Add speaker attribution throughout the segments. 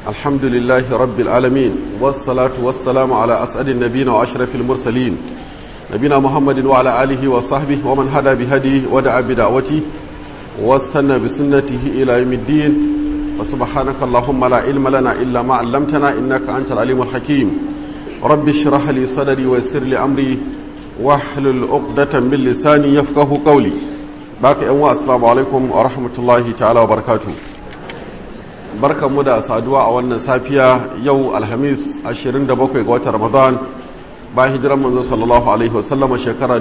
Speaker 1: الحمد لله رب العالمين والصلاة والسلام على أسعد النبيين وأشرف المرسلين نبينا محمد وعلى آله وصحبه ومن هدى بهديه ودعا بدعوته واستنى بسنته إلى يوم الدين وسبحانك اللهم لا علم لنا إلا ما علمتنا إنك أنت العليم الحكيم رب اشرح لي صدري ويسر لي أمري واحلل عقدة من لساني يفقه قولي باقي أنواع السلام عليكم ورحمة الله تعالى وبركاته barkan mu da saduwa a wannan safiya yau alhamis 27 ga watan ramadan bayan hijiran manzo sallallahu alaihi wasallam shekara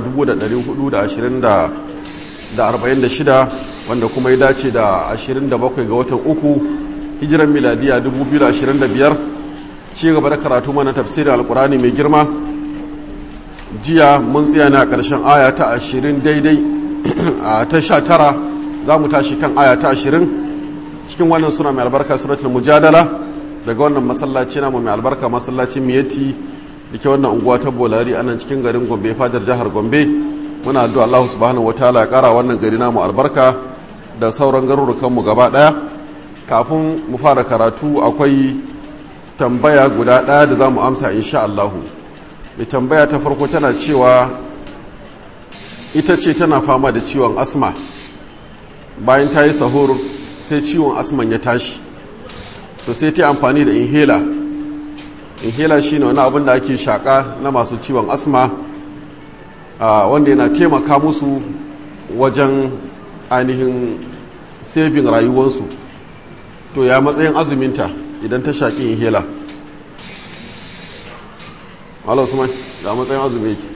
Speaker 1: 1446 wanda kuma ya dace da 27 ga watan uku hijiran miladiya 2025 ci gaba da karatu mana tafsirin alkurani mai girma jiya mun tsaya na karshen aya ta 20 daidai a ta 19 za mu tashi kan aya ta 20 cikin wannan suna mai albarka suratul mujadala daga wannan masallaci namu mai albarka masallacin miyati da ke wannan unguwa ta bolari a nan cikin garin gombe fadar jihar gombe muna addu'a allahu subhanahu wataala ya kara wannan gari namu albarka da sauran garurukanmu gaba daya kafin mu fara karatu akwai tambaya guda daya da za mu amsa insha allahu mai tambaya ta farko tana cewa ita ce tana fama da ciwon asma bayan ta yi sahur sai ciwon asman ya tashi to sai ta amfani da inhaler inhaler shine wani abin da ake shaka na masu ciwon asma wanda yana taimaka musu wajen ainihin saving rayuwarsu to ya matsayin azuminta idan ta shaƙi inhaler Allah Usman ya matsayin azumi yake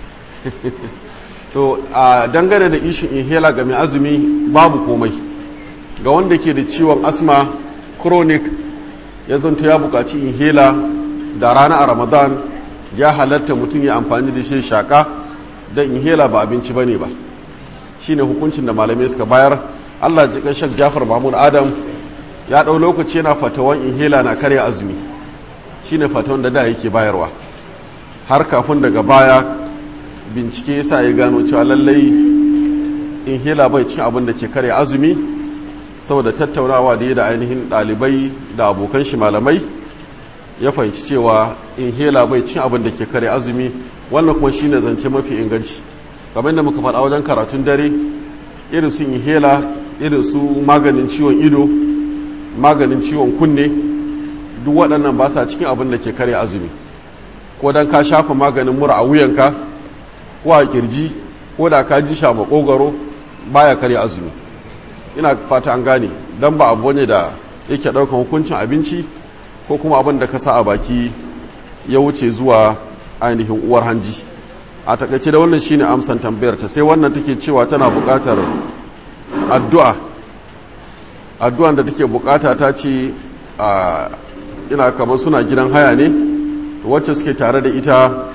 Speaker 1: to a dangane da ishin inhaler ga mai azumi babu komai ga wanda ke da ciwon asma chronic ya zanto ya buƙaci inhaler da rana a ramadan ya halatta mutum ya amfani da shi shaka don inhaler ba abinci ba ne ba shine hukuncin da malamai suka bayar allah jikan shak jafar mahmud adam ya ɗau lokaci yana fatawan inhaler na karya azumi shine fatawan da da yake bayarwa har kafin daga baya bincike sa ya gano cewa lallai inhaler bai cin abin da ke karya azumi saboda tattaunawa da ya da ainihin ɗalibai da abokan shi malamai ya fahimci cewa inhaler bai cin abin da ke kare azumi wannan kuma shine zance mafi inganci kamar da muka faɗa wajen karatun dare irin su inhaler irin su maganin ciwon ido maganin ciwon kunne duk waɗannan ba sa cikin abin da ke kare azumi ko dan ka shafa maganin mura a wuyanka ko a kirji ko da ka ji sha makogaro baya kare azumi ina fata an gane don ba abu ne da yake ɗaukan hukuncin abinci ko kuma abin da ka sa a baki ya wuce zuwa ainihin uwar hanji a takaice da wannan shine amsan tambayar ta sai wannan take cewa tana buƙatar addu'a addu'an da take buƙata ta ce ina kamar suna gidan haya ne wacce suke tare da ita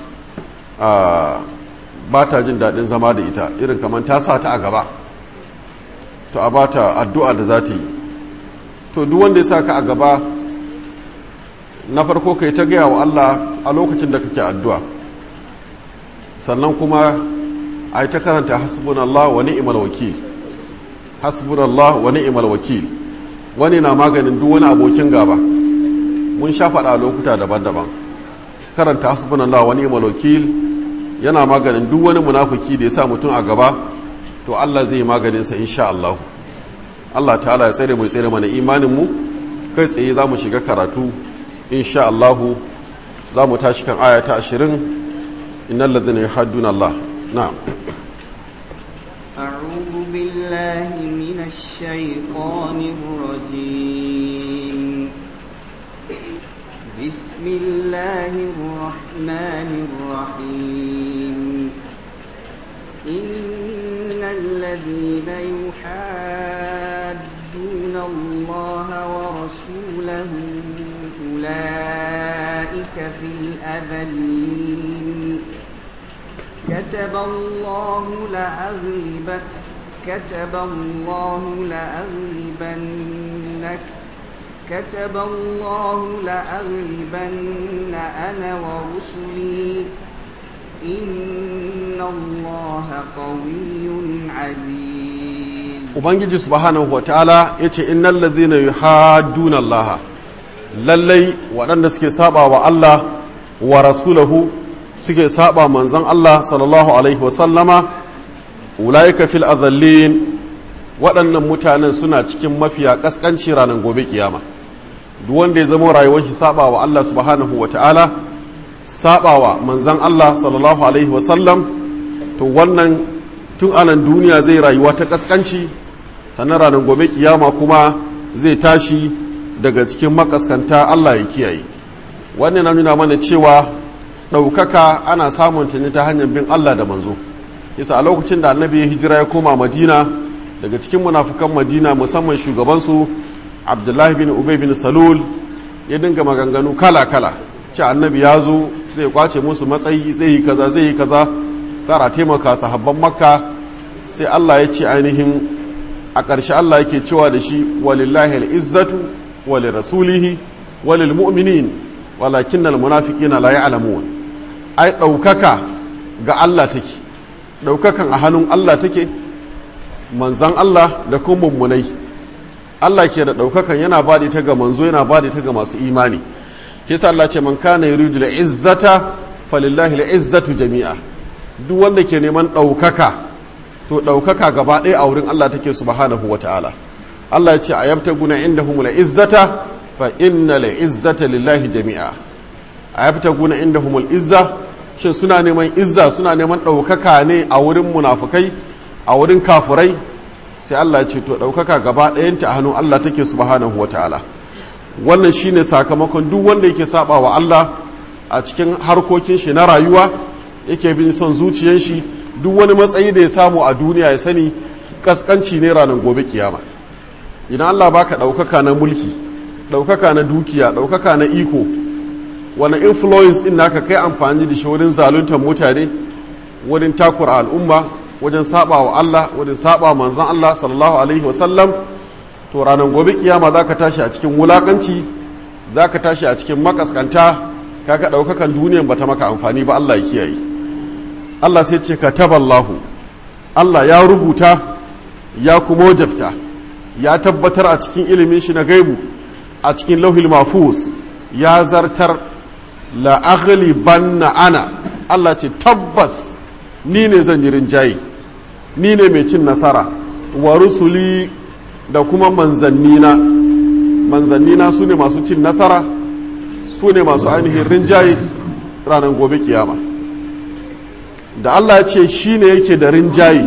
Speaker 1: ba ta jin daɗin zama da ita irin kamar ta sa ta a gaba to a bata addu'a da za ta yi to duk wanda ya sa ka a gaba na farko kai ta gaya wa Allah a lokacin da kake addu'a sannan kuma a yi ta karanta hasbunallah wa ni'mal wakil hasbunallah wa ni'mal wakil wani na maganin duk wani abokin gaba mun sha faɗa a lokuta daban-daban karanta hasbunallah wa ni'mal wakil yana maganin duk wani munafuki da ya sa mutum a gaba to Allah zai maganinsa insha Allah Allah ta'ala ya tsere mai tsere mana imaninmu kai tsaye za mu shiga karatu insha Allah za mu tashi kan aya ta ashirin innal ladhina yuhadduna Allah na'am
Speaker 2: أعوذ بالله من الشيطان الرجيم بسم الله الرحمن الرحيم إن الذين يحادون الله ورسوله أولئك في الأذلين كتب الله لأغلبن كتب الله لأغلبنك كتب الله لأغلبن أنا ورسلي إن الله قوي عزيز
Speaker 1: ubangiji subhanahu wataala yace innal ladhina yuhadduna Allah lallai waɗanda suke saba wa Allah wa rasulahu suke saba manzon Allah sallallahu alaihi wasallama ulaika fil azallin waɗannan mutanen suna cikin mafiya ƙasƙanci ranar gobe kiyama duk wanda ya zama rayuwar shi saba wa Allah subhanahu wa ta'ala saba wa manzon Allah sallallahu alaihi wasallam to wannan tun anan duniya zai rayuwa ta ƙasƙanci sannan ranar gobe kiyama kuma zai tashi daga cikin makaskanta Allah ya kiyaye wannan na nuna mana cewa ɗaukaka ana samun ta ne ta hanyar bin Allah da manzo yasa a lokacin da annabi ya hijira ya koma madina daga cikin munafukan madina musamman shugabansu abdullahi bin ubay bin salul ya dinga maganganu kala-kala ce annabi ya zo zai kwace musu matsayi zai yi kaza zai yi kaza kara taimaka sahabban makka sai Allah ya ce ainihin a ƙarshe Allah yake cewa da shi walillahi al'izzatu wali rasulihi walil mu'minin walakin almunafiqina la ya'lamun ai ɗaukaka ga Allah take ɗaukakan a hannun Allah take manzan Allah da kuma mummunai Allah ke da ɗaukakan yana ba ta ga manzo yana ba ta ga masu imani kisa Allah ce man kana yuridu izzata falillahi izzatu jami'a duk wanda ke neman ɗaukaka to ɗaukaka gaba ɗaya a wurin Allah take subhanahu wa ta'ala Allah ya ce a yabta guna inda humula izzata fa inna la izzata lillahi jami'a a yabta guna inda humul izza shin suna neman izza suna neman ɗaukaka ne a wurin munafukai a wurin kafurai sai Allah ya ce to ɗaukaka gaba ɗayanta a hannun Allah take subhanahu wa ta'ala wannan shine sakamakon duk wanda yake saba wa Allah a cikin harkokin shi na rayuwa yake bin son zuciyar shi duk wani matsayi da ya samu a duniya ya sani kaskanci ne ranar gobe kiyama idan Allah baka ɗaukaka na mulki ɗaukaka na dukiya ɗaukaka na iko wani influence ɗin naka kai amfani da shi wurin zaluntar mutane wurin takura al'umma wajen saba wa Allah wajen saba manzon Allah sallallahu alaihi wasallam to ranar gobe kiyama za ka tashi a cikin wulakanci za ka tashi a cikin makaskanta kaga ɗaukakan duniyan bata maka amfani ba Allah ya kiyaye Allah sai ce kataballahu Allah ya rubuta ya kuma wajabta ya tabbatar a cikin ilimin shi na gaibu a cikin lauhil mafus ya zartar la banna ana Allah ce tabbas ni ne zan yi rinjaye ni ne mai cin nasara wa rusuli da kuma manzannina manzannina su ne masu cin nasara su ne masu ainihin rinjaye ranar gobe kiyama da Allah ya ce shi ne yake da rinjaye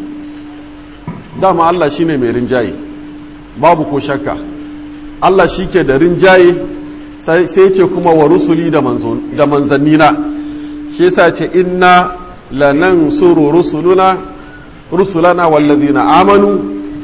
Speaker 1: dama Allah shi ne mai rinjaye babu ko shakka Allah shi ke da rinjaye sai ce kuma wa rusuli da manzannina shi yasa ce inna lanan suru rusuluna rusulana wallazina amanu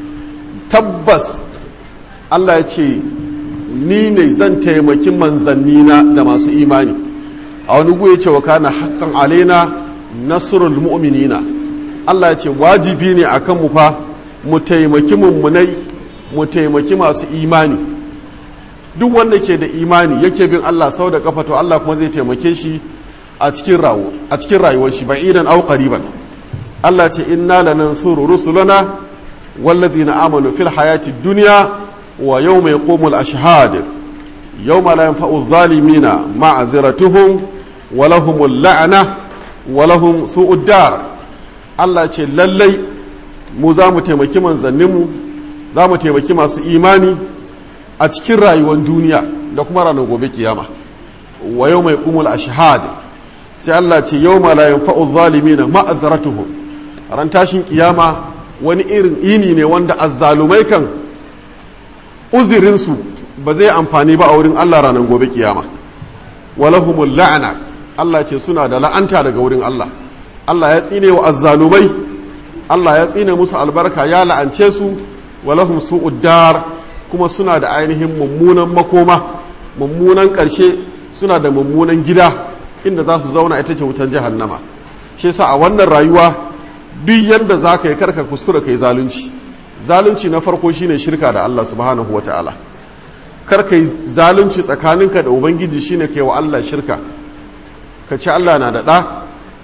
Speaker 1: tabbas Allah ya ce ni ne zan taimaki manzannina da masu imani a wani ya ce wa kana haƙƙan alaina nasrul mu'minina Allah ya ce wajibi ne akan mu fa mu taimaki mummunai mu taimaki masu imani duk wanda ke da imani yake bin Allah sau da kafa to Allah kuma zai taimake shi a cikin rawo a cikin rayuwar shi ba'idan aw qariban Allah ce inna lanansuru rusulana walladhina amanu fil hayati dunya wa yawma yaqumul ashhad yawma la yanfa'u adh-dhalimina ma'dhiratuhum wa lahumul la'na wa lahum su'ud dar Allah ce lallai mu za mu taimaki manzanninmu za mu taimaki masu imani a cikin rayuwar duniya da kuma ranar gobe kiyama wa yau mai kumul a shahada sai Allah ce yau ma la yanfa'u zalimina ma'azaratuhum ran tashin kiyama wani irin ini ne wanda azzalumai kan uzirinsu ba zai amfani ba a wurin Allah ranar gobe kiyama walahumul la'ana Allah ce suna da la'anta daga wurin Allah Allah ya tsine wa azzalumai Allah ya tsine musu albarka ya la'ance su walahum su'ud dar kuma suna da ainihin mummunan makoma mummunan ƙarshe suna da mummunan gida inda za su zauna ita ce wutan jahannama shi yasa a wannan rayuwa duk yadda za ka yi karka kuskura ka yi zalunci zalunci na farko shine shirka da Allah subhanahu wata'ala karka yi zalunci tsakaninka da ubangiji shine ka yi wa Allah shirka ka ci Allah na da ɗa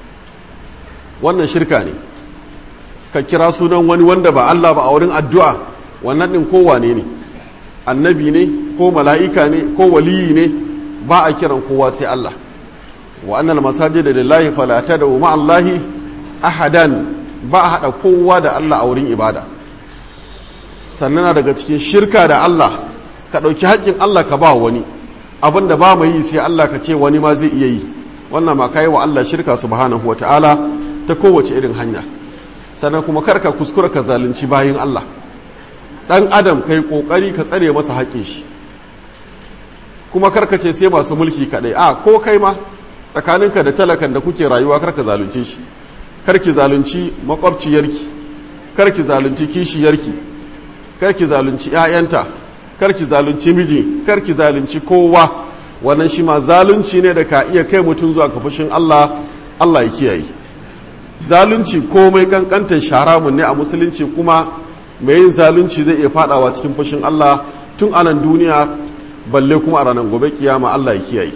Speaker 1: wannan shirka ne ka kira sunan wani wanda ba Allah ba a wurin addu'a wannan ɗin kowane ne annabi ne ko mala'ika ne ko waliyi ne ba a kiran kowa sai Allah wa annal masajida lillahi fala tad'u ma Allahi ahadan ba a hada kowa da Allah a wurin ibada sannan na daga cikin shirka da Allah ka dauki haƙƙin Allah ka ba wani abinda ba mu yi sai Allah ka ce wani ma zai iya yi wannan ma kai wa Allah shirka subhanahu wataala ta kowace irin hanya sannan kuma karka kuskura ka zalunci bayin Allah dan adam kai kokari ka tsare masa haƙƙin shi kuma karka ce sai masu mulki kadai a ko kai ma tsakaninka da talakan da kuke rayuwa karka zalunce shi karki zalunci makwabciyarki karki zalunci kishiyarki karki zalunci ƴaƴanta karki zalunci miji karki zalunci kowa wannan shi ma zalunci ne da ka iya kai mutum zuwa ga fushin Allah Allah ya kiyaye zalunci komai kankantar sharamun ne a musulunci kuma mai yin zalunci zai iya fadawa cikin fushin Allah tun anan duniya balle kuma a ranar gobe kiyama Allah ya kiyaye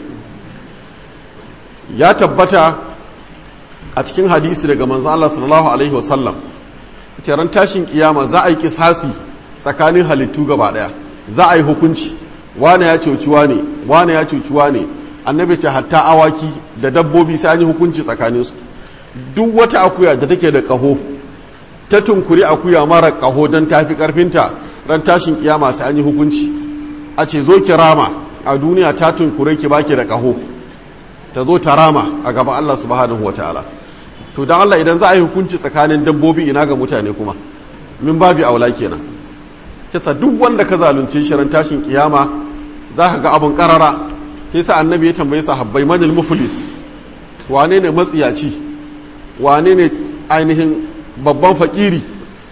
Speaker 1: ya tabbata a cikin hadisi daga manzo Allah sallallahu alaihi wasallam ran tashin kiyama za a yi kisasi tsakanin halittu gaba daya za a yi hukunci wane ya cuci wane wane ya cuci wane annabi ce hatta awaki da dabbobi sai an yi hukunci tsakaninsu duk wata akuya da take da ƙaho ta tunkuri akuya mara ƙaho don tafi ƙarfinta ran tashin kiyama sai an yi hukunci a ce zo ki rama a duniya ta tunkure ki baki da ƙaho ta zo ta rama a gaban Allah subhanahu wataala to dan Allah idan za a yi hukunci tsakanin dabbobi ina ga mutane kuma min babi aula kenan kisa duk wanda ka zalunce shi ran tashin kiyama za ka ga abun karara yasa annabi ya tambaye sahabbai manil muflis wane ne matsiyaci wane ne ainihin babban fakiri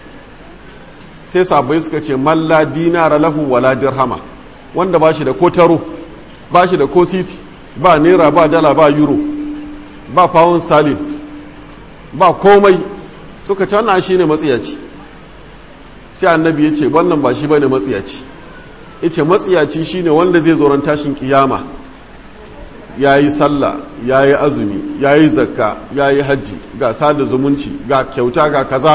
Speaker 1: sai sabai suka ce malla dinara lahu wala dirhama wanda ba shi da ko taro ba shi da ko sisi ba naira ba dala ba euro ba pound sterling ba komai suka ce wannan shi ne matsiyaci sai annabi ya ce wannan ba shi ba ne matsiyaci ya ce matsiyaci shi ne wanda zai zoron tashin kiyama ya yi sallah ya yi azumi ya yi zakka ya yi hajji ga sada zumunci ga kyauta ga kaza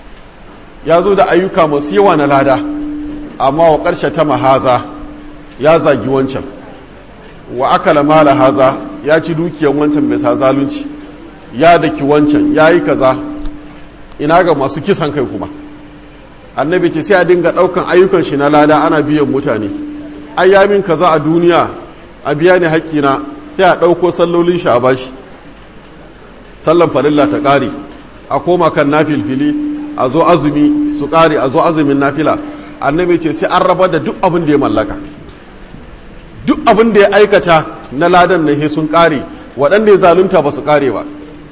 Speaker 1: ya zo da ayyuka masu yawa na lada amma wa ƙarshe ta mahaza ya zagi wancan wa akala mala haza ya ci dukiyan wancan mai sa zalunci ya daki wancan ya yi kaza ina ga masu kisan kai kuma annabi ce sai a dinga ɗaukan ayyukan shi na lada ana biyan mutane ayyamin kaza a duniya a biya ne haƙƙina sai a ɗauko sallolin shi a bashi sallan farilla ta ƙare a koma kan nafilfili a zo azumi su ƙare a zo azumin nafila annabi ce sai an raba da duk abin da ya mallaka duk abin da ya aikata na ladan na sun ƙare waɗanda ya zalunta ba su ƙare ba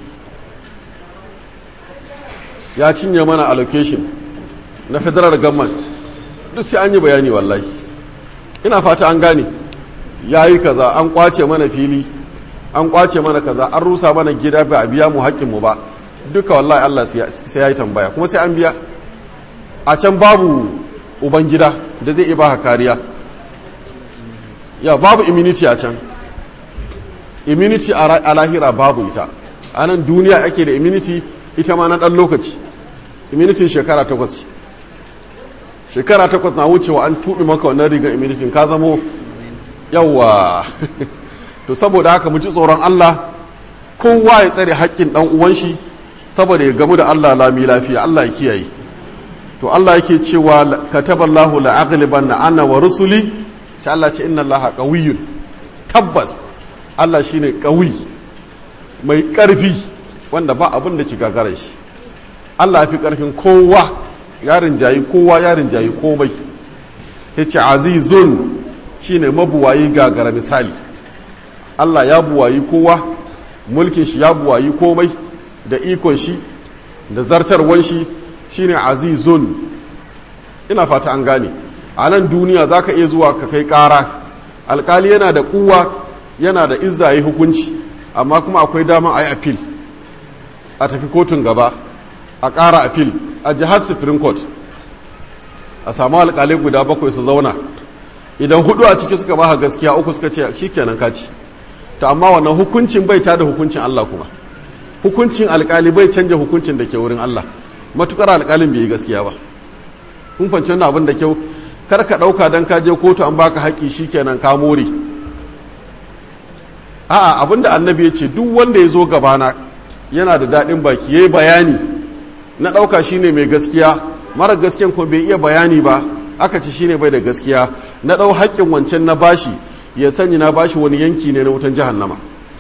Speaker 1: ya cinye mana allocation na federal government duk sai an yi bayani wallahi ina fata an gane ya yi kaza an kwace mana fili an kwace mana kaza an rusa mana gida ba a biya mu haƙƙinmu ba duka wallahi Allah sai ya yi tambaya kuma sai an biya a can babu uban gida da zai iya baka kariya ya babu immunity a can immunity a lahira babu ita a nan duniya ake da immunity ita ma na ɗan lokaci immunity shekara takwas shekara takwas na wucewa an tuɓe maka wannan rigar immunity ka zamo yawa to saboda haka mu ji tsoron Allah kowa ya tsare haƙƙin ɗan uwan shi saboda ya gamu da Allah lami lafiya Allah ya kiyaye to Allah yake cewa kataballahu la aghlibanna ana wa rusuli sai Allah ce inna Allah qawiyyun tabbas Allah shine qawi mai ƙarfi wanda ba abin da ke gagara shi Allah ya fi ƙarfin kowa yarin jayi kowa yarin jayi komai yace azizun shine mabuwayi gagara misali Allah ya buwayi kowa mulkin shi ya buwayi komai da ikon shi da zartarwan shi shine azizun ina fata an gane a nan duniya za ka iya zuwa ka kai ƙara alkali yana da kuwa yana da izza yi hukunci amma kuma akwai dama a yi appeal a tafi kotun gaba a ƙara appeal a jihar supreme court a samu alkalai guda bakwai su zauna idan hudu a ciki suka ba gaskiya uku suka ce shi kenan kaci to amma wannan hukuncin bai ta da hukuncin Allah kuma hukuncin alkali bai canja hukuncin da ke wurin Allah matukar alkalin bai yi gaskiya ba kun fanci wannan abin da kyau kar ka ɗauka don ka je kotu an baka haƙƙi shikenan ka more a'a abinda annabi ya ce duk wanda ya zo gabana yana da daɗin baki ya yi bayani na ɗauka shine mai gaskiya mara gaskiyan kuma bai iya bayani ba aka ci shine bai da gaskiya na ɗau haƙƙin wancan na bashi ya sani na bashi wani yanki ne na wutan jahannama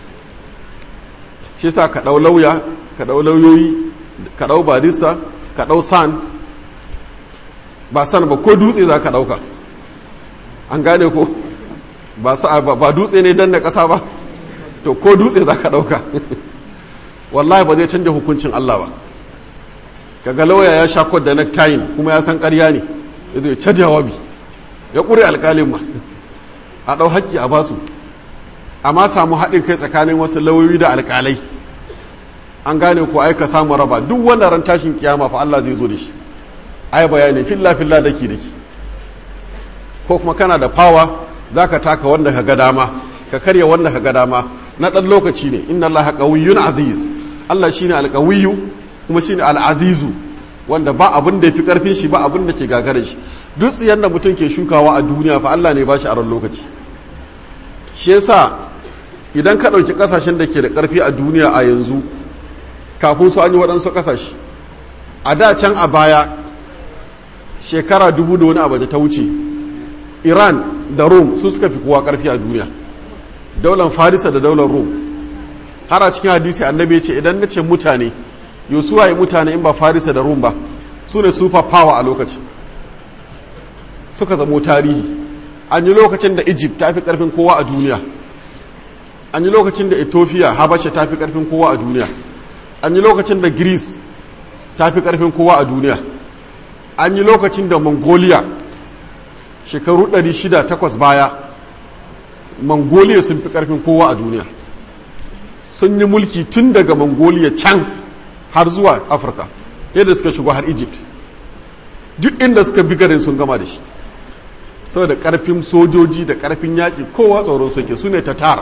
Speaker 1: shi sa ka ɗau lauya ka ɗau lauyoyi ka ɗau barista ka ɗau san ba san ba ko dutse za ka ɗauka an gane ko ba dutse ne dan da ƙasa ba to ko dutse za ka ɗauka wallahi ba zai canja hukuncin Allah ba kaga lauya ya sha kod da necktie kuma ya san ƙarya ne ya zo ya ca jawabi ya ƙure alƙalin ma a ɗau haƙƙi a basu amma samu haɗin kai tsakanin wasu lauyoyi da alƙalai an gane ko ai ka samu raba duk wanda ran tashin kiyama fa Allah zai zo da shi ai bayani filla filla daki daki ko kuma kana da fawa zaka taka wanda ka ga dama ka karya wanda ka ga dama na ɗan lokaci ne inna allaha qawiyyun aziz Allah shine alqawiyyu kuma shine al'azizu wanda ba abin da yafi karfin shi ba abin da ke gagarar shi duk tsiyan da mutum ke shukawa a duniya fa Allah ne ba shi a ran lokaci shi yasa idan ka ɗauki ƙasashen da ke da ƙarfi a duniya a yanzu kafin su an yi waɗansu ƙasashe a da can a baya shekara dubu da wani abu da ta wuce iran da rome su suka fi kowa ƙarfi a duniya daular farisa da daular rome har a cikin hadisi annabi ce idan na ce mutane yau suwaye mutane in ba farisa da rome ba su ne super power a lokaci suka zamo tarihi an yi lokacin da egypt ta fi karfin kowa a duniya an yi lokacin da ethiopia habasha ta fi karfin kowa a duniya an yi lokacin da greece ta fi karfin kowa a duniya an yi lokacin da mongolia shekaru 600 baya mongolia sun fi karfin kowa a duniya sun yi mulki tun daga mongolia can har zuwa afirka yadda suka shigo har egypt duk inda suka bi garin sun gama da shi saboda karfin sojoji da karfin yaƙi kowa tsoron soke su ne tatar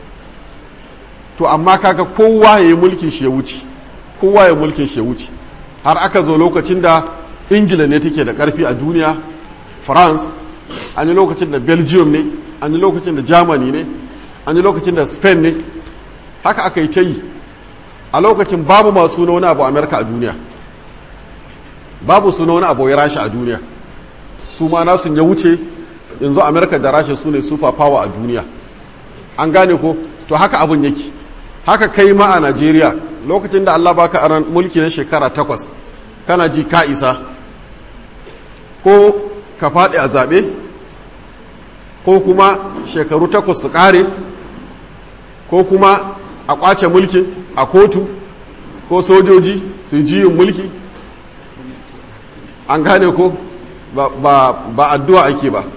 Speaker 1: to amma kaga kowa ya yi mulkin shi ya wuce kowa ya mulkin shi ya wuce har aka zo lokacin da ingila ne take da karfi a duniya france an yi lokacin da belgium ne an yi lokacin da germany ne an yi lokacin da spain ne haka aka yi ta yi a lokacin babu masu suna wani abu amerika a duniya babu suna wani abu ya rasha a duniya su ma nasun ya wuce yanzu amerika da rasha su ne super power a duniya an gane ko to haka abin yake haka kai ma a najeriya lokacin da allah baka aran mulki na shekara takwas kana ji ka isa ko ka faɗi a zaɓe ko kuma shekaru takwas su ƙare ko kuma a ƙwace mulkin a kotu ko sojoji su jiyin mulki an gane ko ba addu'a ake ba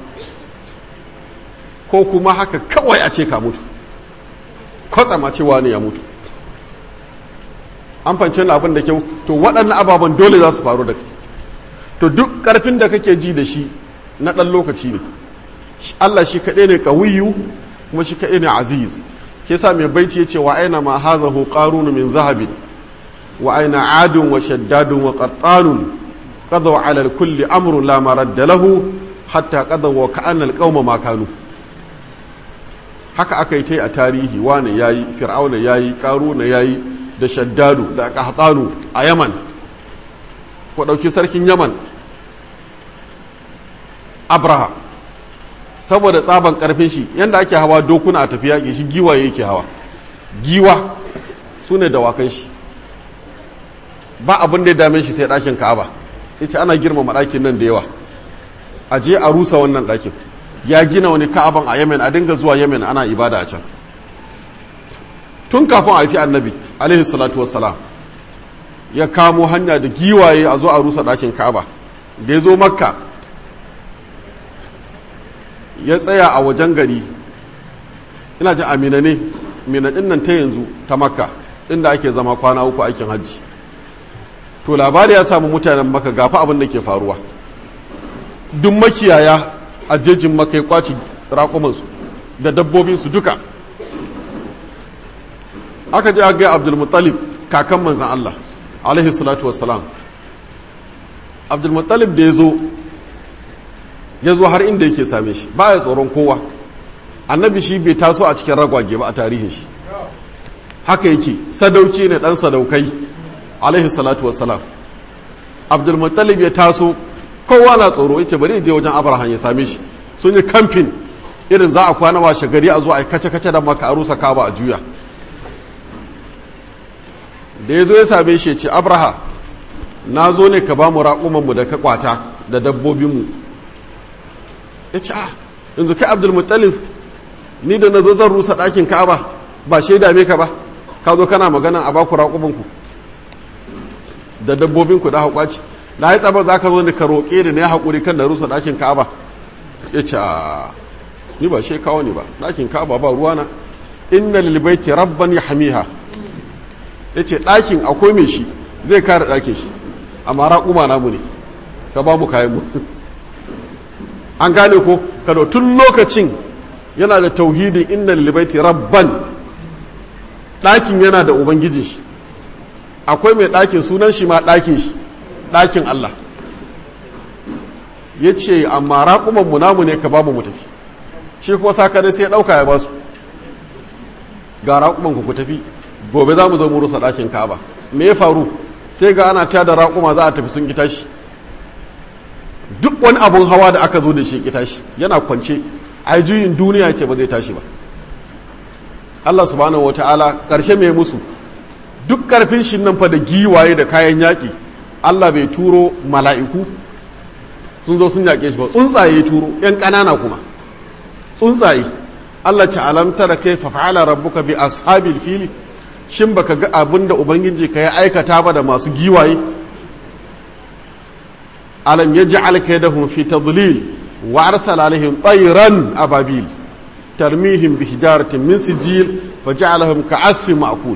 Speaker 1: ko kuma haka kawai a ce ka mutu kwatsama cewa ne ya mutu an fanci abin da kyau to waɗannan ababen dole za su faru da kai to duk ƙarfin da kake ji da shi na ɗan lokaci ne Allah shi kaɗai ne ƙawiyu kuma shi kaɗai ne aziz ke sa mai baiti ya ce wa aina ma hazahu qarunu min zahabin wa aina adun wa shaddadun wa qattanun qadaw ala kulli amrun la maradda lahu hatta qadaw wa ka'anna al ma kanu haka aka yi ta a tarihi wane yayi fir'auna yayi qaruna yayi da shaddadu da qahtanu a yaman ko dauki sarkin yaman abraha saboda tsaban karfin shi yadda ake hawa dokuna a tafiya ke shi giwa yake hawa giwa su ne dawakan shi ba abin da ya dame shi sai ɗakin ka'aba ya ce ana girmama ɗakin nan da yawa a je a rusa wannan ɗakin ya gina wani ka'aban a yemen a dinga zuwa yemen ana ibada a can tun kafin a haifi annabi alaihi salatu wassalam ya kamo hanya da giwaye a zo a rusa ɗakin ka'aba da ya zo makka ya tsaya a wajen gari ina jin amina ne minadin nan ta yanzu ta makka inda ake zama kwana uku aikin hajji to labari ya samu mutanen maka gafa abin da ke faruwa duk makiyaya a jejin maka ya kwaci raƙumansu da dabbobinsu duka aka ji aga abdulmuttalib kakan manzan Allah alaihi salatu wassalam abdulmuttalib da ya zo ya zo har inda yake same shi ba ya tsoron kowa annabi shi bai taso a cikin ragwage ba a tarihin shi haka yake sadauki ne dan sadaukai alaihi salatu wassalam abdulmuttalib ya taso kowa na tsoro yace bari je wajen abraham ya same shi sun yi kamfin irin za a kwana washe gari a zo a kace kace da maka a rusa kaba a juya da ya zo ya same shi ya ce abraha na zo ne ka ba mu raƙumanmu da ka kwata da dabbobinmu ya ce a yanzu kai abdulmuttalib ni da na zo zan rusa ɗakin ka'aba ba shaida me ka ba ka zo kana magana a baku raƙumanku da dabbobinku da haƙwaci na yi tsabar za ka zo ne ka roƙe ni na ya haƙuri kan da rusa ɗakin ka'aba ya ce a ni ba shi kawo ni ba ɗakin ka'aba ba ruwana inna lilbaiti rabban ya hamiha ya ce ɗakin akwai mai shi zai kare ɗakin shi amma raƙuma namu ne ka ba mu kayan mu an gane ko kado tun lokacin yana da tauhidin inna lilbaiti rabban ɗakin yana da ubangijin shi akwai mai ɗakin sunan shi ma ɗakin shi ɗakin Allah ya ce amma raƙuman mu namu ne ka ba mu tafi shi kuma sakare sai ya ɗauka ya ba su ga raƙuman ku ku tafi gobe za mu zo mu rusa ɗakin ka'aba me ya faru sai ga ana tada raƙuma za a tafi sun kita shi duk wani abun hawa da aka zo da shi kita shi yana kwance a juyin duniya ce ba zai tashi ba Allah subhanahu wata'ala ƙarshe mai musu duk ƙarfin shi nan fa da giwaye da kayan yaƙi Allah bai turo mala'iku sun zo sun yaƙe shi ba tsuntsaye turo ‘yan ƙanana kuma tsuntsaye Allah ce alamtara kai fafa'ala rabbuka bi ashabil fili shin baka ga abin da ubangiji ka ya aikata ba da masu giwaye alam ya ja'al kaydahum fi tadlil wa arsala alaihim tayran ababil tarmihim bi hijaratin min sijil fa ja'alahum ka'asfin ma'kul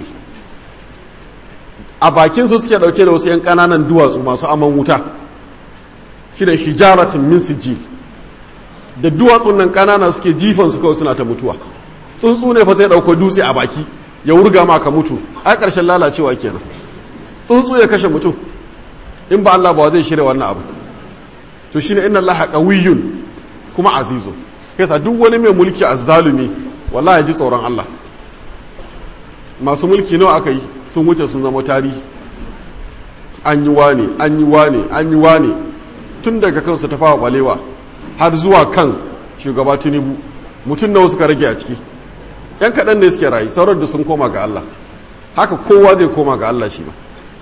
Speaker 1: a bakin su suke dauke da wasu yan kananan duwatsu masu aman wuta shine hijaratin min sijil da duwatsun nan kanana suke jifan su kawai suna ta mutuwa tsuntsu ne fa sai dauko dutse a baki ya wurga ma ka mutu a ƙarshen lalacewa kenan tsuntsu ya kashe mutum in ba Allah ba zai shirya wannan abu to shine inna Allah qawiyyun kuma azizun yasa duk wani mai mulki azzalumi wallahi ji tsoron Allah masu mulki nawa aka yi sun wuce sun zama tarihi an yi wane an yi wane an yi wane tun daga kansu ta fawa balewa har zuwa kan shugaba tinubu mutum nawa suka rage a ciki yan kaɗan ne suke rayu sauran da sun koma ga Allah haka kowa zai koma ga Allah shi ba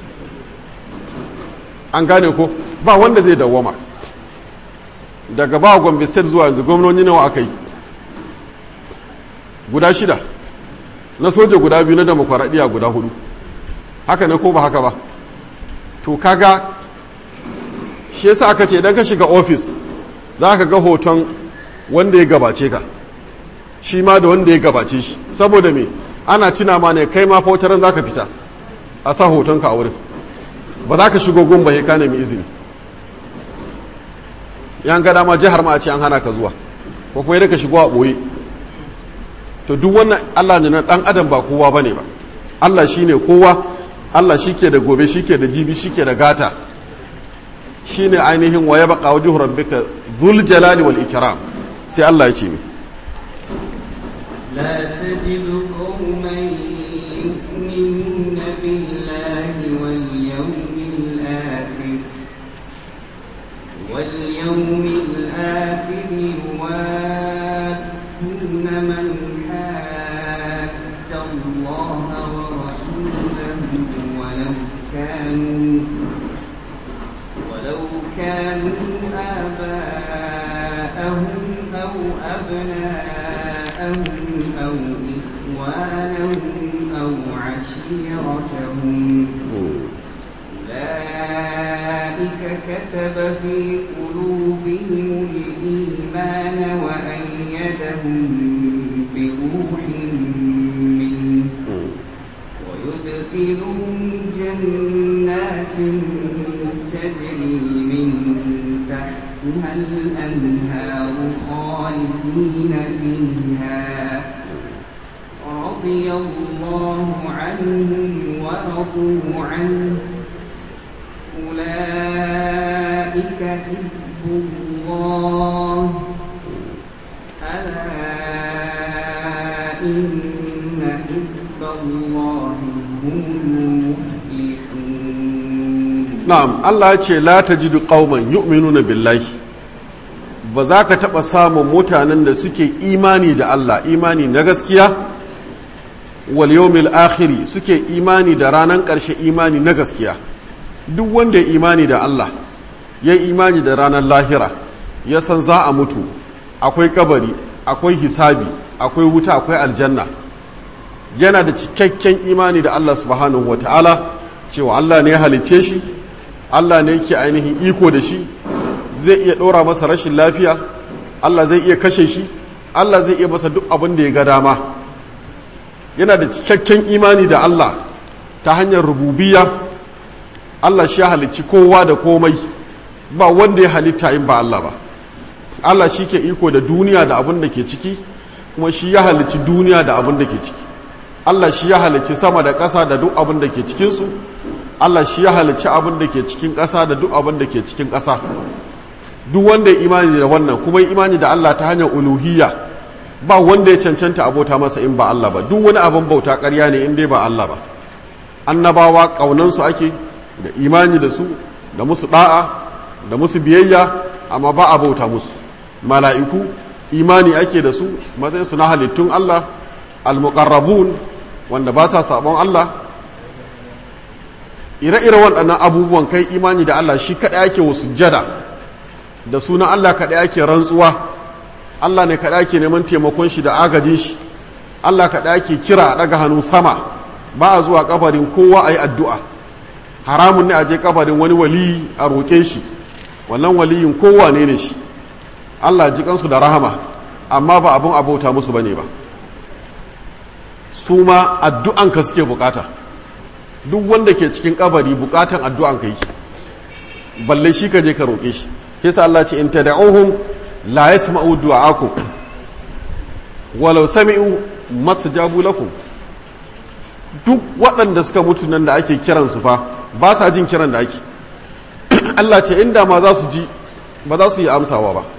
Speaker 1: an gane ko ba wanda zai dawwama daga ba gombe state zuwa yanzu gwamnoni nawa aka yi guda shida na soja guda biyu na demokuraɗiyya guda hudu haka ne ko ba haka ba to kaga shi yasa aka ce idan ka shiga ofis za ka ga hoton wanda ya gabace ka shi ma da wanda ya gabace shi saboda me ana tuna ma ne kai ma fautaran za ka fita a sa hotonka a wurin ba za ka shigo gun ba ka nemi izini yan ga dama jihar ma a ce an hana ka zuwa ko kuma yadda ka shigo a ɓoye to duk wannan allah ne na ɗan adam ba kowa ba ne ba allah shi ne kowa allah shi ke da gobe shi ke da jibi shi ke da gata shi ne ainihin wa ya baka wajen rabbika zul jalali wal ikram sai allah ya ce mi
Speaker 2: لا تجد قوما يؤمنون بالله واليوم الآخر واليوم الآخر يوادون من حاد الله ورسوله ولو كانوا ولو كانوا آباءهم أو أبناءهم أو إخوانهم أو عشيرتهم أولئك كتب في قلوبهم الإيمان وأيدهم بروح منه ويدخلهم جنات تجري من تحتها الأنهار خالدين فيها رضي الله عنهم ورضوا عنه أولئك حزب الله الله ألا إن حزب الله هم المفلحون
Speaker 1: na'am Allah ya ce la tajidu qauman yu'minuna billahi ba za ka taɓa samun mutanen da suke imani da Allah imani na gaskiya wal yawmil akhiri suke imani da ranar ƙarshe imani na gaskiya duk wanda ya imani da Allah ya imani da ranar lahira ya san za a mutu akwai kabari akwai hisabi akwai wuta akwai aljanna yana da cikakken imani da Allah subhanahu wa ta'ala cewa Allah ne ya halicce shi Allah ne yake ainihin iko da shi zai iya ɗora masa rashin lafiya Allah zai iya kashe shi Allah zai iya masa duk abin da ya ga dama yana da cikakken imani da Allah ta hanyar rububiya Allah shi ya halicci kowa da komai ba wanda ya halitta in ba Allah ba Allah shi ke iko da duniya da abin da ke ciki kuma shi ya halicci duniya da abin da ke ciki Allah shi ya halicci sama da ƙasa da duk abin da ke cikinsu Allah shi ya halicci abin da ke cikin ƙasa da duk abin da ke cikin ƙasa duk wanda ya imani da wannan kuma ya imani da Allah ta hanyar uluhiyya ba wanda ya cancanta abota masa in ba Allah ba duk wani abin bauta ƙarya ne in dai ba Allah ba annabawa ƙaunansu ake da imani da su da musu da'a da musu biyayya amma ba a bauta musu mala'iku imani ake da su matsayin su na halittun Allah al-muqarrabun wanda ba sa sabon Allah ire-ire waɗannan abubuwan kai imani da Allah shi kaɗai ake wasu jada da sunan Allah kaɗai ake rantsuwa Allah ne kaɗai ake neman taimakon shi da agajin shi Allah kaɗai ake kira a ɗaga hannu sama ba a zuwa kabarin kowa a yi addu'a haramun ne a je kabarin wani waliyi a roƙe shi wannan waliyin kowa ne ne shi Allah ji kansu da rahama amma ba abin abauta musu bane ba su ma addu'anka suke bukata duk wanda ke cikin kabari bukatan addu'anka yi balle shi ka je ka roƙe shi yasa Allah ce in tad'uhum la yasma'u du'aakum walau sami'u mastajabu lakum duk waɗanda suka mutu nan da ake kiransu fa ba sa jin kiran da ake Allah ce inda ma za su ji ba za su yi amsawa ba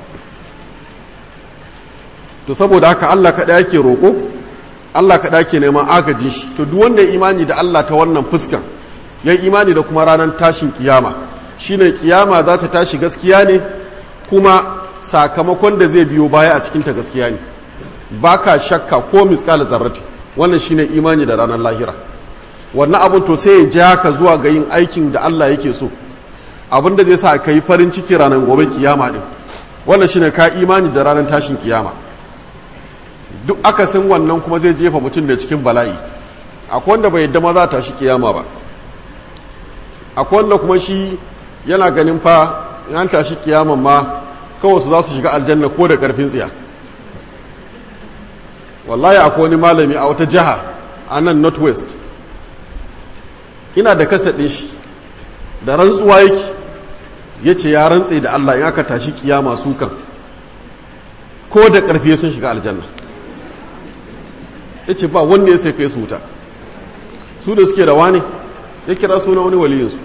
Speaker 1: to saboda haka Allah kaɗai ake roƙo Allah kaɗai ake neman agajin shi to duk wanda ya imani da Allah ta wannan fuskan ya imani da kuma ranar tashin kiyama shine kiyama za ta tashi gaskiya ne kuma sakamakon da zai biyo baya a cikinta gaskiya ne ba ka shakka ko miskal zarrati wannan shine imani da ranar lahira wannan abun to sai ya ja ka zuwa ga yin aikin da Allah yake so abin da zai sa ka yi farin ciki ranar gobe kiyama din wannan shine ka imani da ranar tashin kiyama duk akasin wannan kuma zai jefa mutum da cikin bala'i akwai wanda bai yadda ma za ta tashi kiyama ba akwai wanda kuma shi yana ganin fa yan tashi kiyaman ma kawai su za su shiga aljanna ko da karfin tsiya wallahi akwai wani malami a wata jiha a nan northwest ina da kasadin shi da rantsuwa yake ya ce ya rantse da allah in aka tashi kiyama su kan ko da karfi sun shiga aljanna ya ce ba wanda ya sai kai su wuta su da suke da wani ya kira suna wani waliyinsu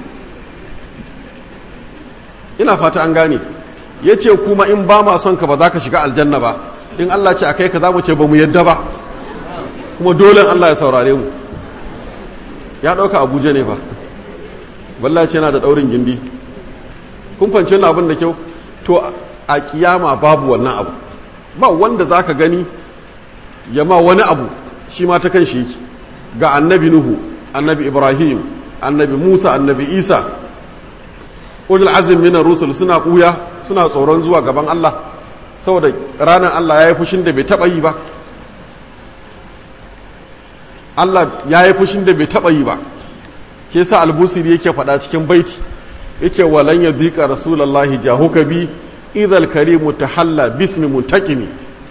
Speaker 1: ina fata an gane ya ce kuma in ba ma son ka ba za ka shiga aljanna ba in Allah ce a kai ka za mu ce ba mu yadda ba kuma dole Allah ya saurare mu ya ɗauka abuja ne fa balla ce yana da ɗaurin gindi kun fanci wani abin da kyau to a kiyama babu wannan abu ba wanda za ka gani ya ma wani abu shi ma ta kan shi yake ga annabi nuhu annabi ibrahim annabi musa annabi isa ulul azim minar rusul suna kuya suna tsoron zuwa gaban Allah saboda ranar Allah ya yi fushin da bai taɓa yi ba Allah ya yi fushin da bai taɓa yi ba ke sa albusiri yake faɗa cikin baiti yace walan ya dika rasulullahi jahuka bi idhal karimu tahalla bismi muntaqimi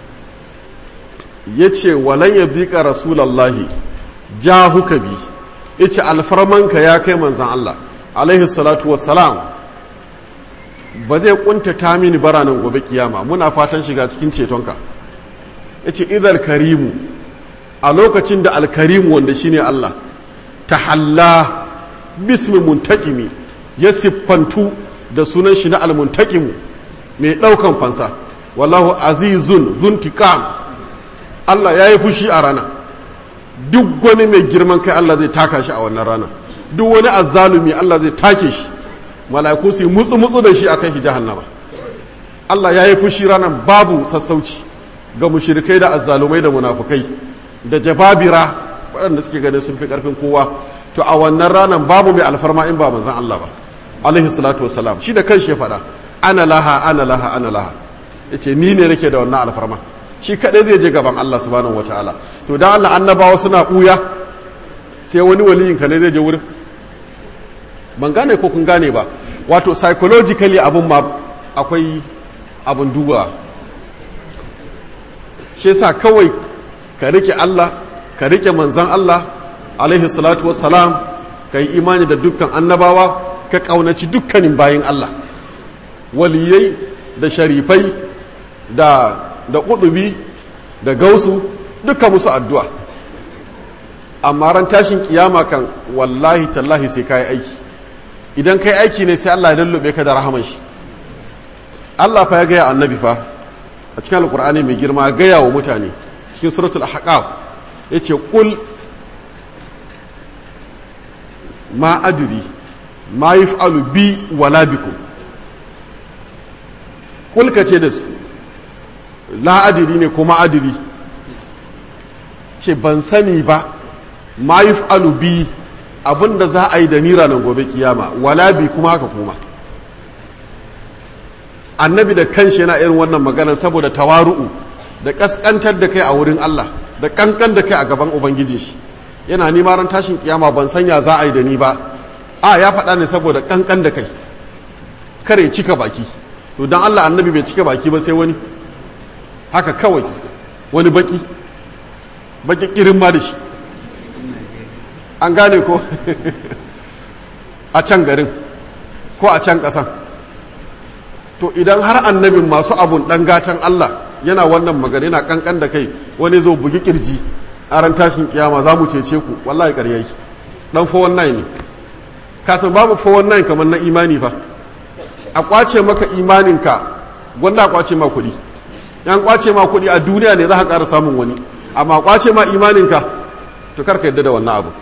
Speaker 1: yace walan ya dika rasulullahi jahuka bi yace alfarmanka ya kai manzan Allah alaihi salatu wassalam ba zai kuntata mini baranan gobe kiyama muna fatan shiga cikin cetonka yace idhal karimu a lokacin da alkarimu wanda shine Allah tahalla bismi muntakimi ya siffantu da sunan shi na almuntakimu mai ɗaukan fansa wallahu azizun zuntikam Allah ya yi fushi a rana duk wani mai girman kai Allah zai taka shi a wannan rana duk wani azzalumi Allah zai take shi mala'iku su yi mutsu mutsu da shi a kai jahannama Allah ya yi fushi ranar babu sassauci ga mushrikai da azzalumai da munafukai da jababira waɗanda suke ganin sun fi ƙarfin kowa to a wannan ranar babu mai alfarma in ba manzan Allah ba alaihi salatu wassalam shi da kanshi ya faɗa ana laha ana laha ana laha yace ni ne nake da wannan alfarma shi kadai zai je gaban Allah subhanahu wataala to dan Allah annabawa suna buya sai wani waliyin ka ne zai je wurin ban gane ko kun gane ba wato psychologically abun ma akwai abun duba shi yasa kawai ka rike Allah ka rike manzan Allah alaihi salatu wassalam ka yi imani da dukkan annabawa ka kaunaci dukkanin bayin Allah waliyai da sharifai da da kudubi da gausu duka musu addu'a amma ran tashin kiyama kan wallahi tallahi sai kai aiki idan kai aiki ne sai Allah ya lullube ka da rahaman shi Allah fa ya gaya annabi fa a cikin alkur'ani mai girma gaya wa mutane cikin suratul ahqaf yace qul ma adri ma yaf'alu bi wala bikum qul kace da su la adri ne kuma adri ce ban sani ba ma yaf'alu bi abinda za a yi da ni ranar gobe kiyama wala bi kuma haka kuma annabi da kanshi yana irin wannan maganar saboda tawaru'u da kaskantar da kai a wurin Allah da kankan da kai a gaban ubangiji shi yana nima ran tashin kiyama ban sanya za a yi da ni ba a ya faɗa ne saboda kankan da kai kare cika baki to dan Allah annabi bai cika baki ba sai wani haka kawai wani baki baki kirin ma da shi an gane ko a can garin ko a can ƙasan to idan har annabin masu abun ɗan gatan Allah yana wannan magana yana kankan da kai wani zo bugi kirji a ran tashin kiyama za mu cece ku wallahi ƙaryai dan 419 ne kasan babu 419 kamar na imani fa a kwace maka imaninka gwanda a kwace ma kuɗi yan kwace ma kuɗi a duniya ne za ka ƙara samun wani amma kwace ma imaninka to karka yadda da wannan abu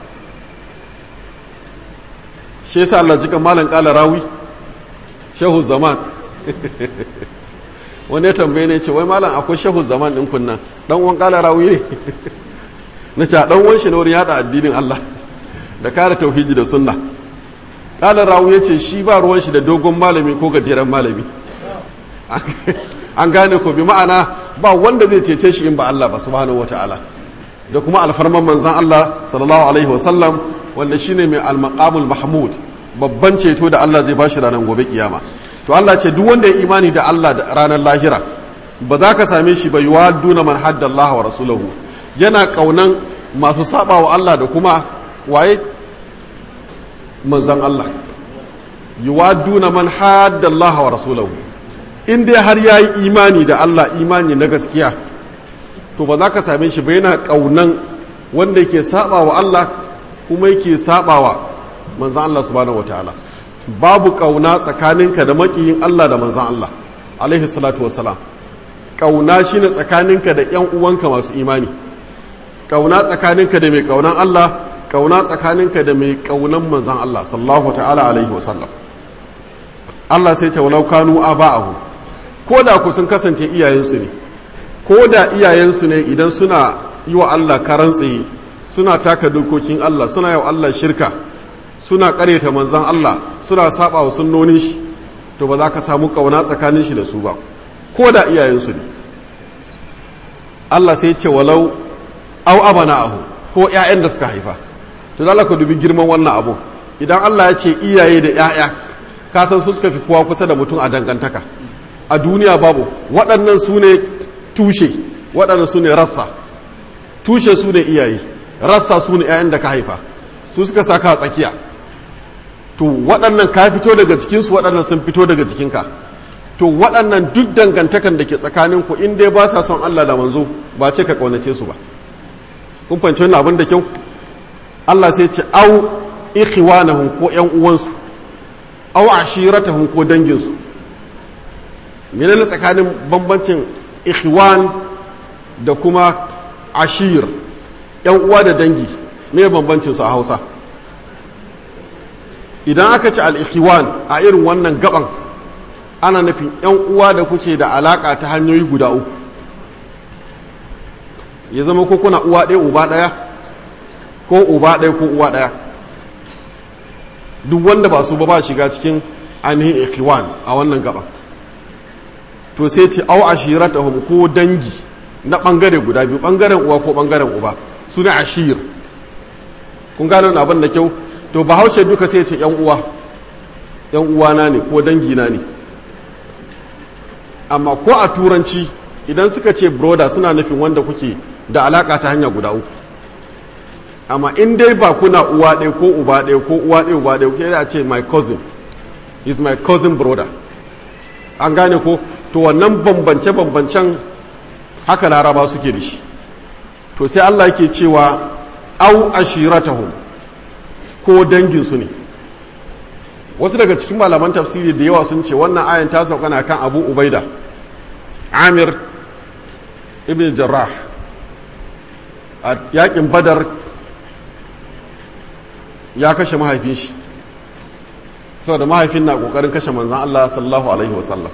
Speaker 1: shi yasa Allah jikan malam kala rawi shehu zaman wani ya tambaye ne ce wai malam akwai shehu zaman din kunna dan uwan kala rawi ne na ce dan uwan shi ne wurin yada addinin Allah da kare tauhidi da sunna kala rawi ya ce shi ba ruwan shi da dogon malami ko gajeren malami an gane ko bi ma'ana ba wanda zai cece shi in ba Allah ba subhanahu wataala da kuma alfarman manzan Allah sallallahu alaihi wasallam wanda shine mai al-maqamul mahmud babban ceto da Allah zai bashi ranar gobe kiyama to Allah ce duk wanda ya imani da Allah da ranar lahira ba za ka same shi ba yuwadduna man haddallaha wa rasulahu yana kaunan masu saba wa Allah da kuma waye manzan Allah yuwadduna man haddallaha wa rasulahu in dai har yayi imani da Allah imani na gaskiya to ba za ka same shi ba yana kaunan wanda yake saba wa Allah kuma yake saba wa manzan Allah subhanahu wataala babu kauna tsakaninka da makiyin Allah da manzan Allah alaihi salatu wassalam kauna shine tsakaninka da yan uwanka masu imani kauna tsakaninka da mai kaunan Allah kauna tsakaninka da mai kaunan manzan Allah sallallahu ta'ala alaihi wasallam Allah sai ta walau kanu aba'ahu ko da ku sun kasance iyayensu ne ko da iyayensu ne idan suna yi wa Allah karan tsaye suna taka dokokin Allah suna yi wa Allah shirka suna kareta manzan Allah suna saba wa sunnonin shi to ba za ka samu kauna tsakanin shi da su ba ko da iyayensu ne Allah sai ce walau au abana ahu ko ƴaƴan da suka haifa to da ka dubi girman wannan abu idan Allah ya ce iyaye da ƴaƴa ka san su suka fi kowa kusa da mutum a dangantaka a duniya babu waɗannan su ne tushe waɗannan su ne rassa tushe su ne iyaye rassa su ne ƴaƴan da ka haifa su suka saka a tsakiya to waɗannan ka fito daga cikinsu waɗannan sun fito daga jikinka to waɗannan duk dangantakan da ke tsakaninku in dai ba sa son Allah da manzo ba ce ka ƙaunace su ba kun fahimci wannan abin da kyau Allah sai ce au ikhwanahum ko ƴan uwansu au ashiratahum ko danginsu menene tsakanin bambancin ikhwan da kuma ashir yan uwa da dangi me bambancin su a hausa idan aka ci al-ikhwan a irin wannan gaban ana nufin yan uwa da kuke da alaka ta hanyoyi guda uku ya zama ko kuna uwa ɗaya uba ɗaya ko uba ɗaya ko uwa ɗaya duk wanda ba su ba ba shiga cikin ainihin ikhwan a wannan gaba to sai ce au ashiratahum ko dangi na bangare guda biyu bangaren uwa ko bangaren uba su ne ashir kun gane abin da kyau to bahaushe duka sai ce yan uwa yan uwana ne ko dangi na ne amma ko a turanci idan suka ce broda suna nufin wanda kuke da alaka ta hanya guda uku amma in dai ba kuna uwa ɗaya ko uba ɗaya ko uwa ɗaya uba ɗaya kuke da ce my cousin is my cousin brother an gane ko to wannan bambance-bambancen haka laraba suke da shi to sai Allah yake cewa au ashiratahum ko danginsu ne wasu daga cikin malaman tafsiri da yawa sun ce wannan ayan ta sauka na kan abu ubaida amir ibn jarrah a yakin badar ya kashe mahaifin shi saboda mahaifin na kokarin kashe manzan Allah sallallahu alaihi wasallam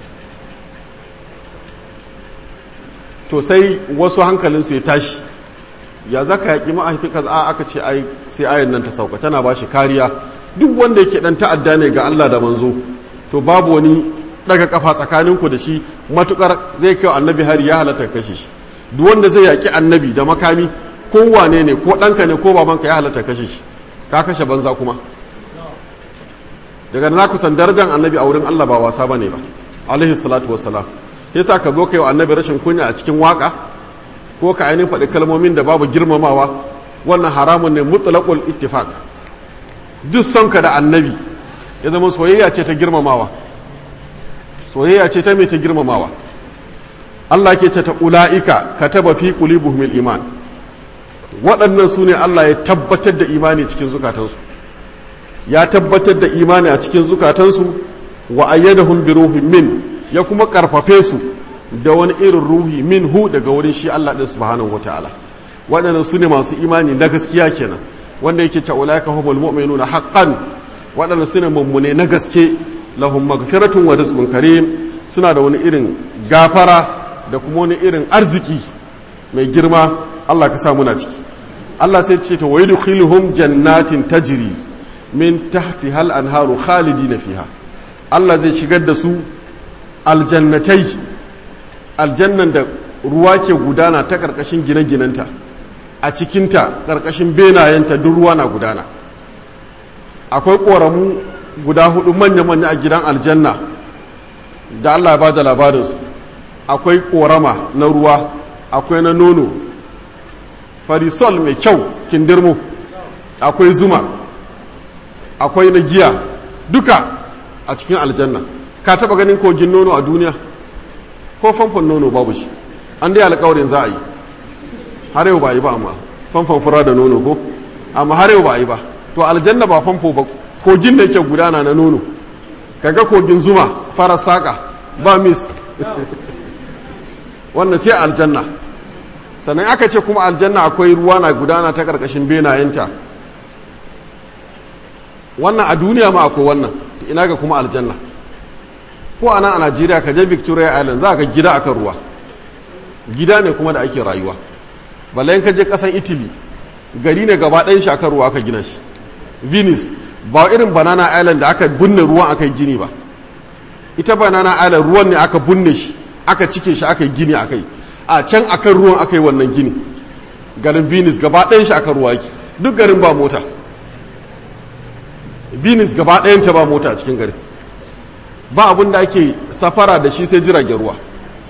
Speaker 1: to sai wasu hankalinsu ya tashi ya zaka yaƙi mahaifi kaza aka ce ai sai ayan nan ta sauka tana ba shi kariya duk wanda yake dan ta'adda ne ga Allah da manzo to babu wani daga kafa tsakaninku da shi matukar zai kai annabi hari ya halatta kashe shi duk wanda zai yaƙi annabi da makami ko wane ne ko ɗanka ne ko babanka ya halatta kashe shi ka kashe banza kuma daga na kusan darajar annabi a wurin Allah ba wasa bane ba alaihi salatu wassalam yasa ka zo kai wa annabi rashin kunya a cikin waka ko ka ainihin faɗi kalmomin da babu girmamawa wannan haramun ne mutlaqul ittifaq duk son ka da annabi ya zama soyayya ce ta girmamawa soyayya ce ta mai ta girmamawa Allah ke ce ta ula'ika kataba fi qulubihim iman waɗannan su ne Allah ya tabbatar da imani cikin zukatansu ya tabbatar da imani a cikin zukatansu wa ayyadahum bi ruhin min ya kuma karfafe su da wani irin ruhi min hu daga wurin shi Allah din subhanahu wataala waɗannan su ne masu imani na gaskiya kenan wanda yake ce ulaika humul mu'minuna haqqan waɗannan su ne mummune na gaske lahum maghfiratun wa rizqun karim suna da wani irin gafara da kuma wani irin arziki mai girma Allah ka sa muna ciki Allah sai ce ta wa yudkhiluhum jannatin tajri min tahtiha al-anharu khalidina fiha Allah zai shigar da su aljannatai aljannan da ruwa ke gudana ta karkashin gine-ginenta a cikinta karkashin benayenta duk ruwa na gudana akwai ƙoramu guda hudu manya-manya a gidan aljanna da Allah ba da labarinsu akwai ƙorama na ruwa akwai na nono farisol mai kyau kindirmo akwai zuma akwai na giya duka a cikin aljanna ka taba ganin kogin nono a duniya ko famfon nono babu shi an dai alkawarin za a yi har yau ba yi ba amma famfon fura da nono ko amma har yau ba yi ba to aljanna ba famfo ba kogin da yake gudana na nono kaga kogin zuma fara saka ba mis wannan sai aljanna sannan aka ce kuma aljanna akwai ruwa na gudana ta karkashin benayenta wannan a duniya ma akwai wannan ina ga kuma aljanna ko a nan a najeriya ka je victoria island za ka gida akan ruwa gida ne kuma da ake rayuwa balayin ka je kasan italy gari ne gaba ɗayan shi akan ruwa aka gina shi venice ba irin banana island da aka binne ruwan aka yi gini ba ita banana island ruwan ne aka binne shi aka cike shi aka yi gini a kai a can akan ruwan aka yi wannan gini garin venice gaba ɗayan shi akan ruwa yake duk garin ba mota venice gaba ɗayanta ba mota a cikin garin ba abin da ake safara da shi sai jiragen ruwa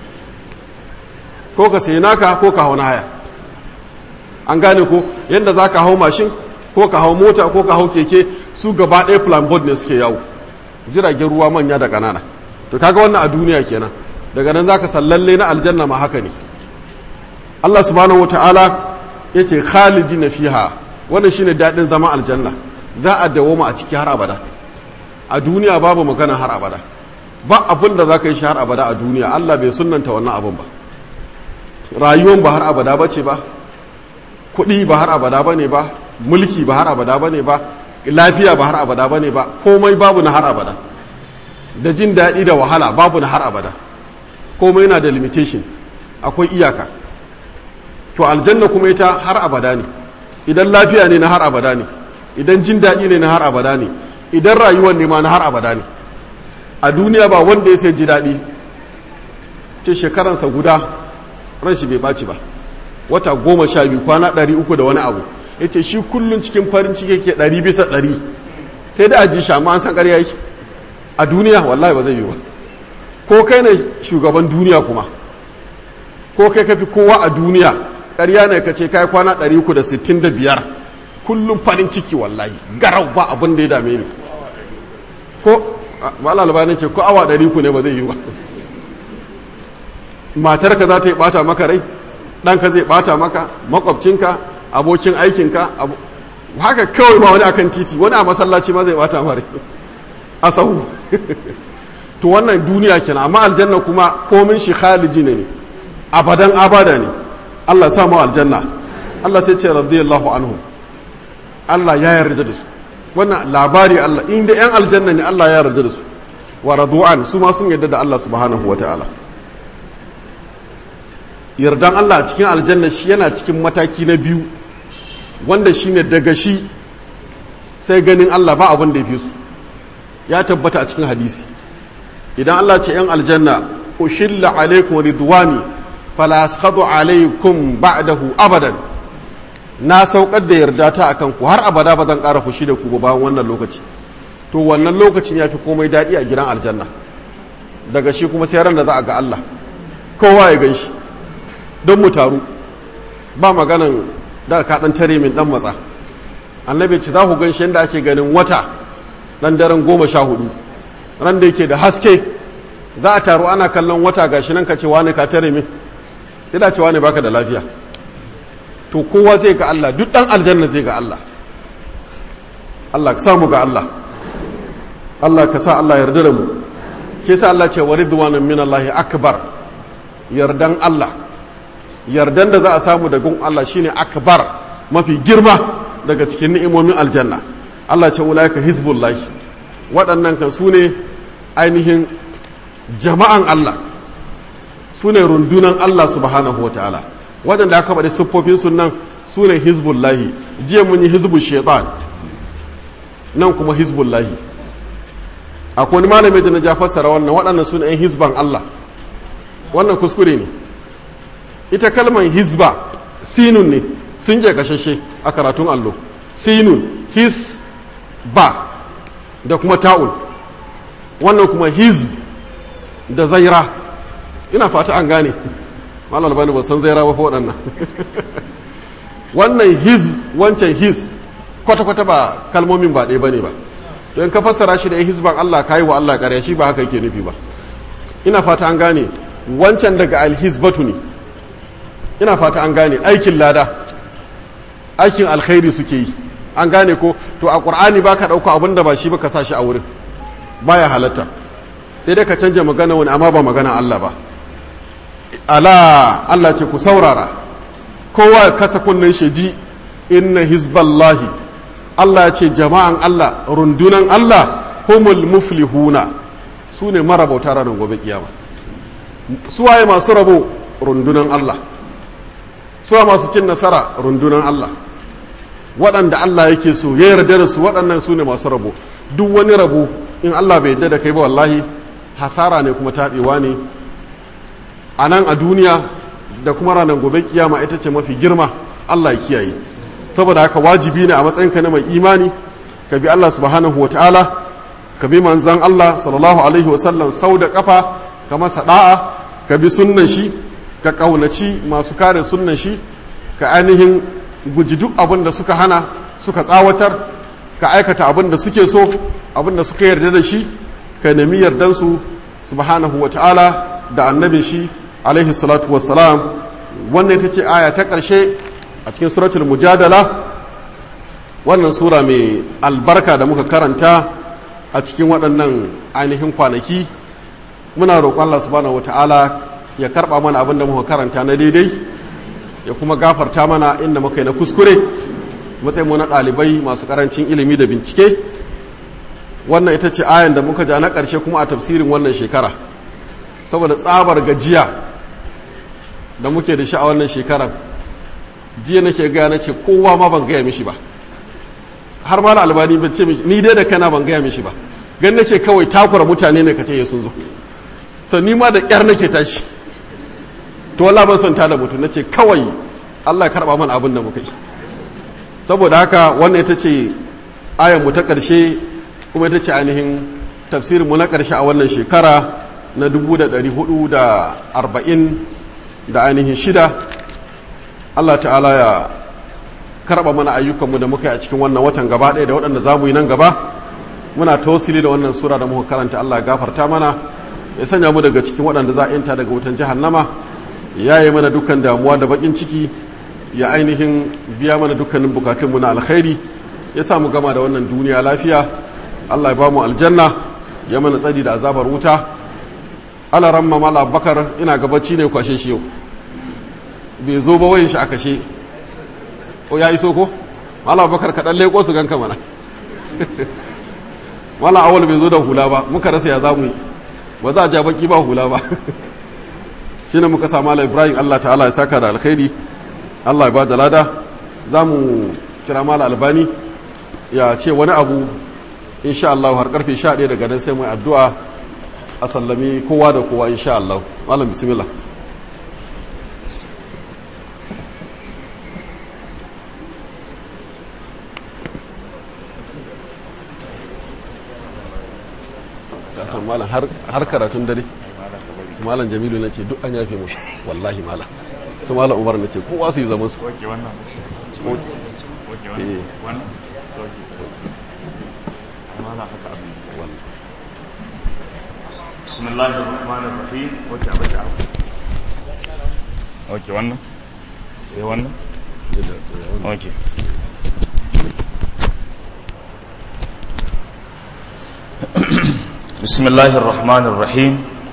Speaker 1: ko ka sayi naka ko ka hau na haya an gane ko yadda za ka hau mashin ko ka hau mota ko ka hau keke su gaba ɗaya planboard ne suke yawo jiragen ruwa manya da ƙanana to kaga wannan a duniya kenan daga nan za ka sallalle na aljanna ma haka ne allah subhanahu wata'ala ya ce khalidi na fiha wannan shine daɗin zama aljanna za a dawoma a ciki har abada a duniya babu magana har abada ba abin da za ka yi shi har abada a duniya Allah bai sunanta wannan abin ba rayuwan ba har abada ba ce ba kuɗi ba har abada ba ne ba mulki ba har abada ba ne ba lafiya ba har abada ba ne ba komai babu na har abada da jin daɗi da wahala babu na har abada komai yana da limitation akwai iyaka to aljanna kuma ita har abada ne idan lafiya ne na har abada ne idan jin daɗi ne na har abada ne idan rayuwar ne ma na har abada ne a duniya ba wanda ya sai ji daɗi ce shekaransa guda ran shi bai ɓaci ba wata goma sha biyu kwana ɗari uku da wani abu ya ce shi kullum cikin farin ciki ke ɗari bisa ɗari sai da aji shi amma an san ƙarya yake a duniya wallahi ba zai yi ba ko kai ne shugaban duniya kuma ko kai kafi kowa a duniya ƙarya ne ka ce kai kwana ɗari uku da sittin da biyar kullum farin ciki wallahi garau ba abin da ya dame ni ko mala albanin ce ko awa ɗari ku ne ba zai yi ba matarka za ta yi ɓata maka rai ɗanka zai ɓata maka makwabcinka abokin aikinka haka kawai ma wani akan titi wani a masallaci ma zai ɓata mara a sahu to wannan duniya kenan amma aljanna kuma komin shi khaliji ne abadan abada ne Allah sa mu aljanna Allah sai ce radiyallahu anhu Allah ya yarda da su wannan labari Allah inda yan aljanna ne Allah ya yarda da su wa radu'an su ma sun yarda da Allah subhanahu wa ta'ala yardan Allah a cikin aljanna shi yana cikin mataki na biyu wanda shine daga shi sai ganin Allah ba abin da ya fi su ya tabbata a cikin hadisi idan Allah ce yan aljanna ushilla alaikum ridwani fala askhadu alaikum ba'dahu abadan na saukar da yarda ta akan ku har abada ba zan ƙara fushi da ku ba bayan wannan lokaci to wannan lokacin ya fi komai daɗi a gidan aljanna daga shi kuma sai ran da za a ga Allah kowa ya gan shi don mu taru ba maganan da ka ɗan tare min ɗan matsa annabi ce za ku gan shi yadda ake ganin wata ɗan daren goma sha hudu ran da yake da haske za a taru ana kallon wata gashi nan ka ce wani ka tare min sai da ce wani baka da lafiya to kowa zai ga Allah duk ɗan aljanna zai ga Allah Allah ka samu ga Allah Allah ka sa Allah yarda da mu ke sa Allah ce wa ridwanan min Allah akbar yardan Allah yardan da za a samu da gun Allah shine akbar mafi girma daga cikin ni'imomin aljanna Allah ce ulaika hizbullahi waɗannan kan su ne ainihin jama'an Allah su ne rundunan Allah subhanahu wa ta'ala waɗanda aka faɗi siffofin sunan su ne hizbullahi jiya mun yi hizbul shaitan nan kuma hizbullahi akwai wani malami da na ja fassara wannan waɗannan su ne 'yan hizban Allah wannan kuskure ne ita kalmar hizba sinun ne sun je gashashe a karatun allo sinun his ba da kuma ta'un wannan kuma hiz da zaira ina fata an gane malar bani ba san zaira ba waɗannan wannan hiz wancan his kwata-kwata ba kalmomin ba ɗaya ba ne ba don ka fassara shi da ya hizban Allah ka yi wa Allah ƙarya shi ba haka yake nufi ba ina fata an gane wancan daga alhizbatu ne ina fata an gane aikin lada aikin alkhairi suke yi an gane ko to a ƙur'ani ba ka ɗauka abin da ba shi ba ka sa shi a wurin baya halatta sai dai ka canja magana wani amma ba magana Allah ba ala Allah ce ku saurara kowa kasa kunnen shi ji inna hizballahi Allah ya ce jama'an Allah rundunan Allah humul muflihuna su ne marabauta ranar gobe kiyama suwaye masu rabo rundunan Allah suwa masu cin nasara rundunan Allah waɗanda Allah yake so ya yarda da su waɗannan su ne masu rabo duk wani rabo in Allah bai yarda da kai ba wallahi hasara ne kuma taɓewa ne a nan a duniya da kuma ranar gobe kiyama ita ce mafi girma Allah ya kiyaye saboda haka wajibi ne a matsayinka na mai imani ka bi Allah subhanahu wataala ka bi manzan Allah sallallahu alaihi wasallam sau da kafa ka masa da'a ka bi sunnan shi ka kaunaci masu kare sunnan shi ka ainihin guji duk abin da suka hana suka tsawatar ka aikata abin da suke so abin da suka yarda da shi ka nemi yardansu subhanahu wataala da annabin shi alaihi salatu wassalam wannan ita ce aya ta ƙarshe a cikin suratul mujadala wannan sura mai albarka da muka karanta a cikin waɗannan ainihin kwanaki muna roƙon Allah subhanahu wata'ala ya karɓa mana abin da muka karanta na daidai ya kuma gafarta mana inda muka yi na kuskure matsayin mu na ɗalibai masu ƙarancin ilimi da bincike wannan ita ce ayan da muka ja na ƙarshe kuma a tafsirin wannan shekara saboda tsabar gajiya da muke da shi a wannan shekaran jiya nake gaya na ce kowa ma ban gaya mishi ba har ma da albani ban ce mishi ni dai da kana ban gaya mishi ba gan nake kawai takura mutane ne ka ce sun zo so ni ma da ƙyar nake tashi to wala ban son tada mutum nace kawai Allah ya karba mana abin da muka yi saboda haka wannan ita ce ayan mu ta ƙarshe kuma ita ce ainihin tafsirin mu na ƙarshe a wannan shekara na 440 da ainihin shida Allah ta'ala ya karba mana ayyukanmu da muka yi a cikin wannan watan gaba ɗaya da waɗanda za mu yi nan gaba muna tausili da wannan sura da muka karanta Allah ya gafarta mana ya sanya mu daga cikin waɗanda za a yanta daga wutan jahannama ya yi mana dukkan damuwa da bakin ciki ya ainihin biya mana dukkanin bukatunmu na alkhairi ya sa mu gama da wannan duniya lafiya Allah ya ba mu aljanna ya mana tsari da azabar wuta ala ramma mala bakar ina gabaci ne kwashe shi yau bai zo ba wayin shi a kashe o ya iso ko mala bakar kaɗan leƙo su ganka mana mala awal bai zo da hula ba muka rasa ya za mu yi ba za a ja baki ba hula ba shi ne muka sa mala ibrahim allah ta'ala ya saka da alkhairi allah ya ba da lada za mu kira mala albani ya ce wani abu insha Allah har karfe 11 daga nan sai mu addu'a a sallami kowa da kowa insha Allah malam bismillah ka san malam har karatun dare su malam jamilu na ce duk an yafe mu wallahi malam su malam umar na ce kowa su yi zaman su
Speaker 3: Oke wannan. Oke wannan. Wannan. Oke. Amana haka abin. Bismillahir Rahmanir Rahim. Oke abin da. Oke wannan. Sai wannan. Oke. بسم الله الرحمن الرحيم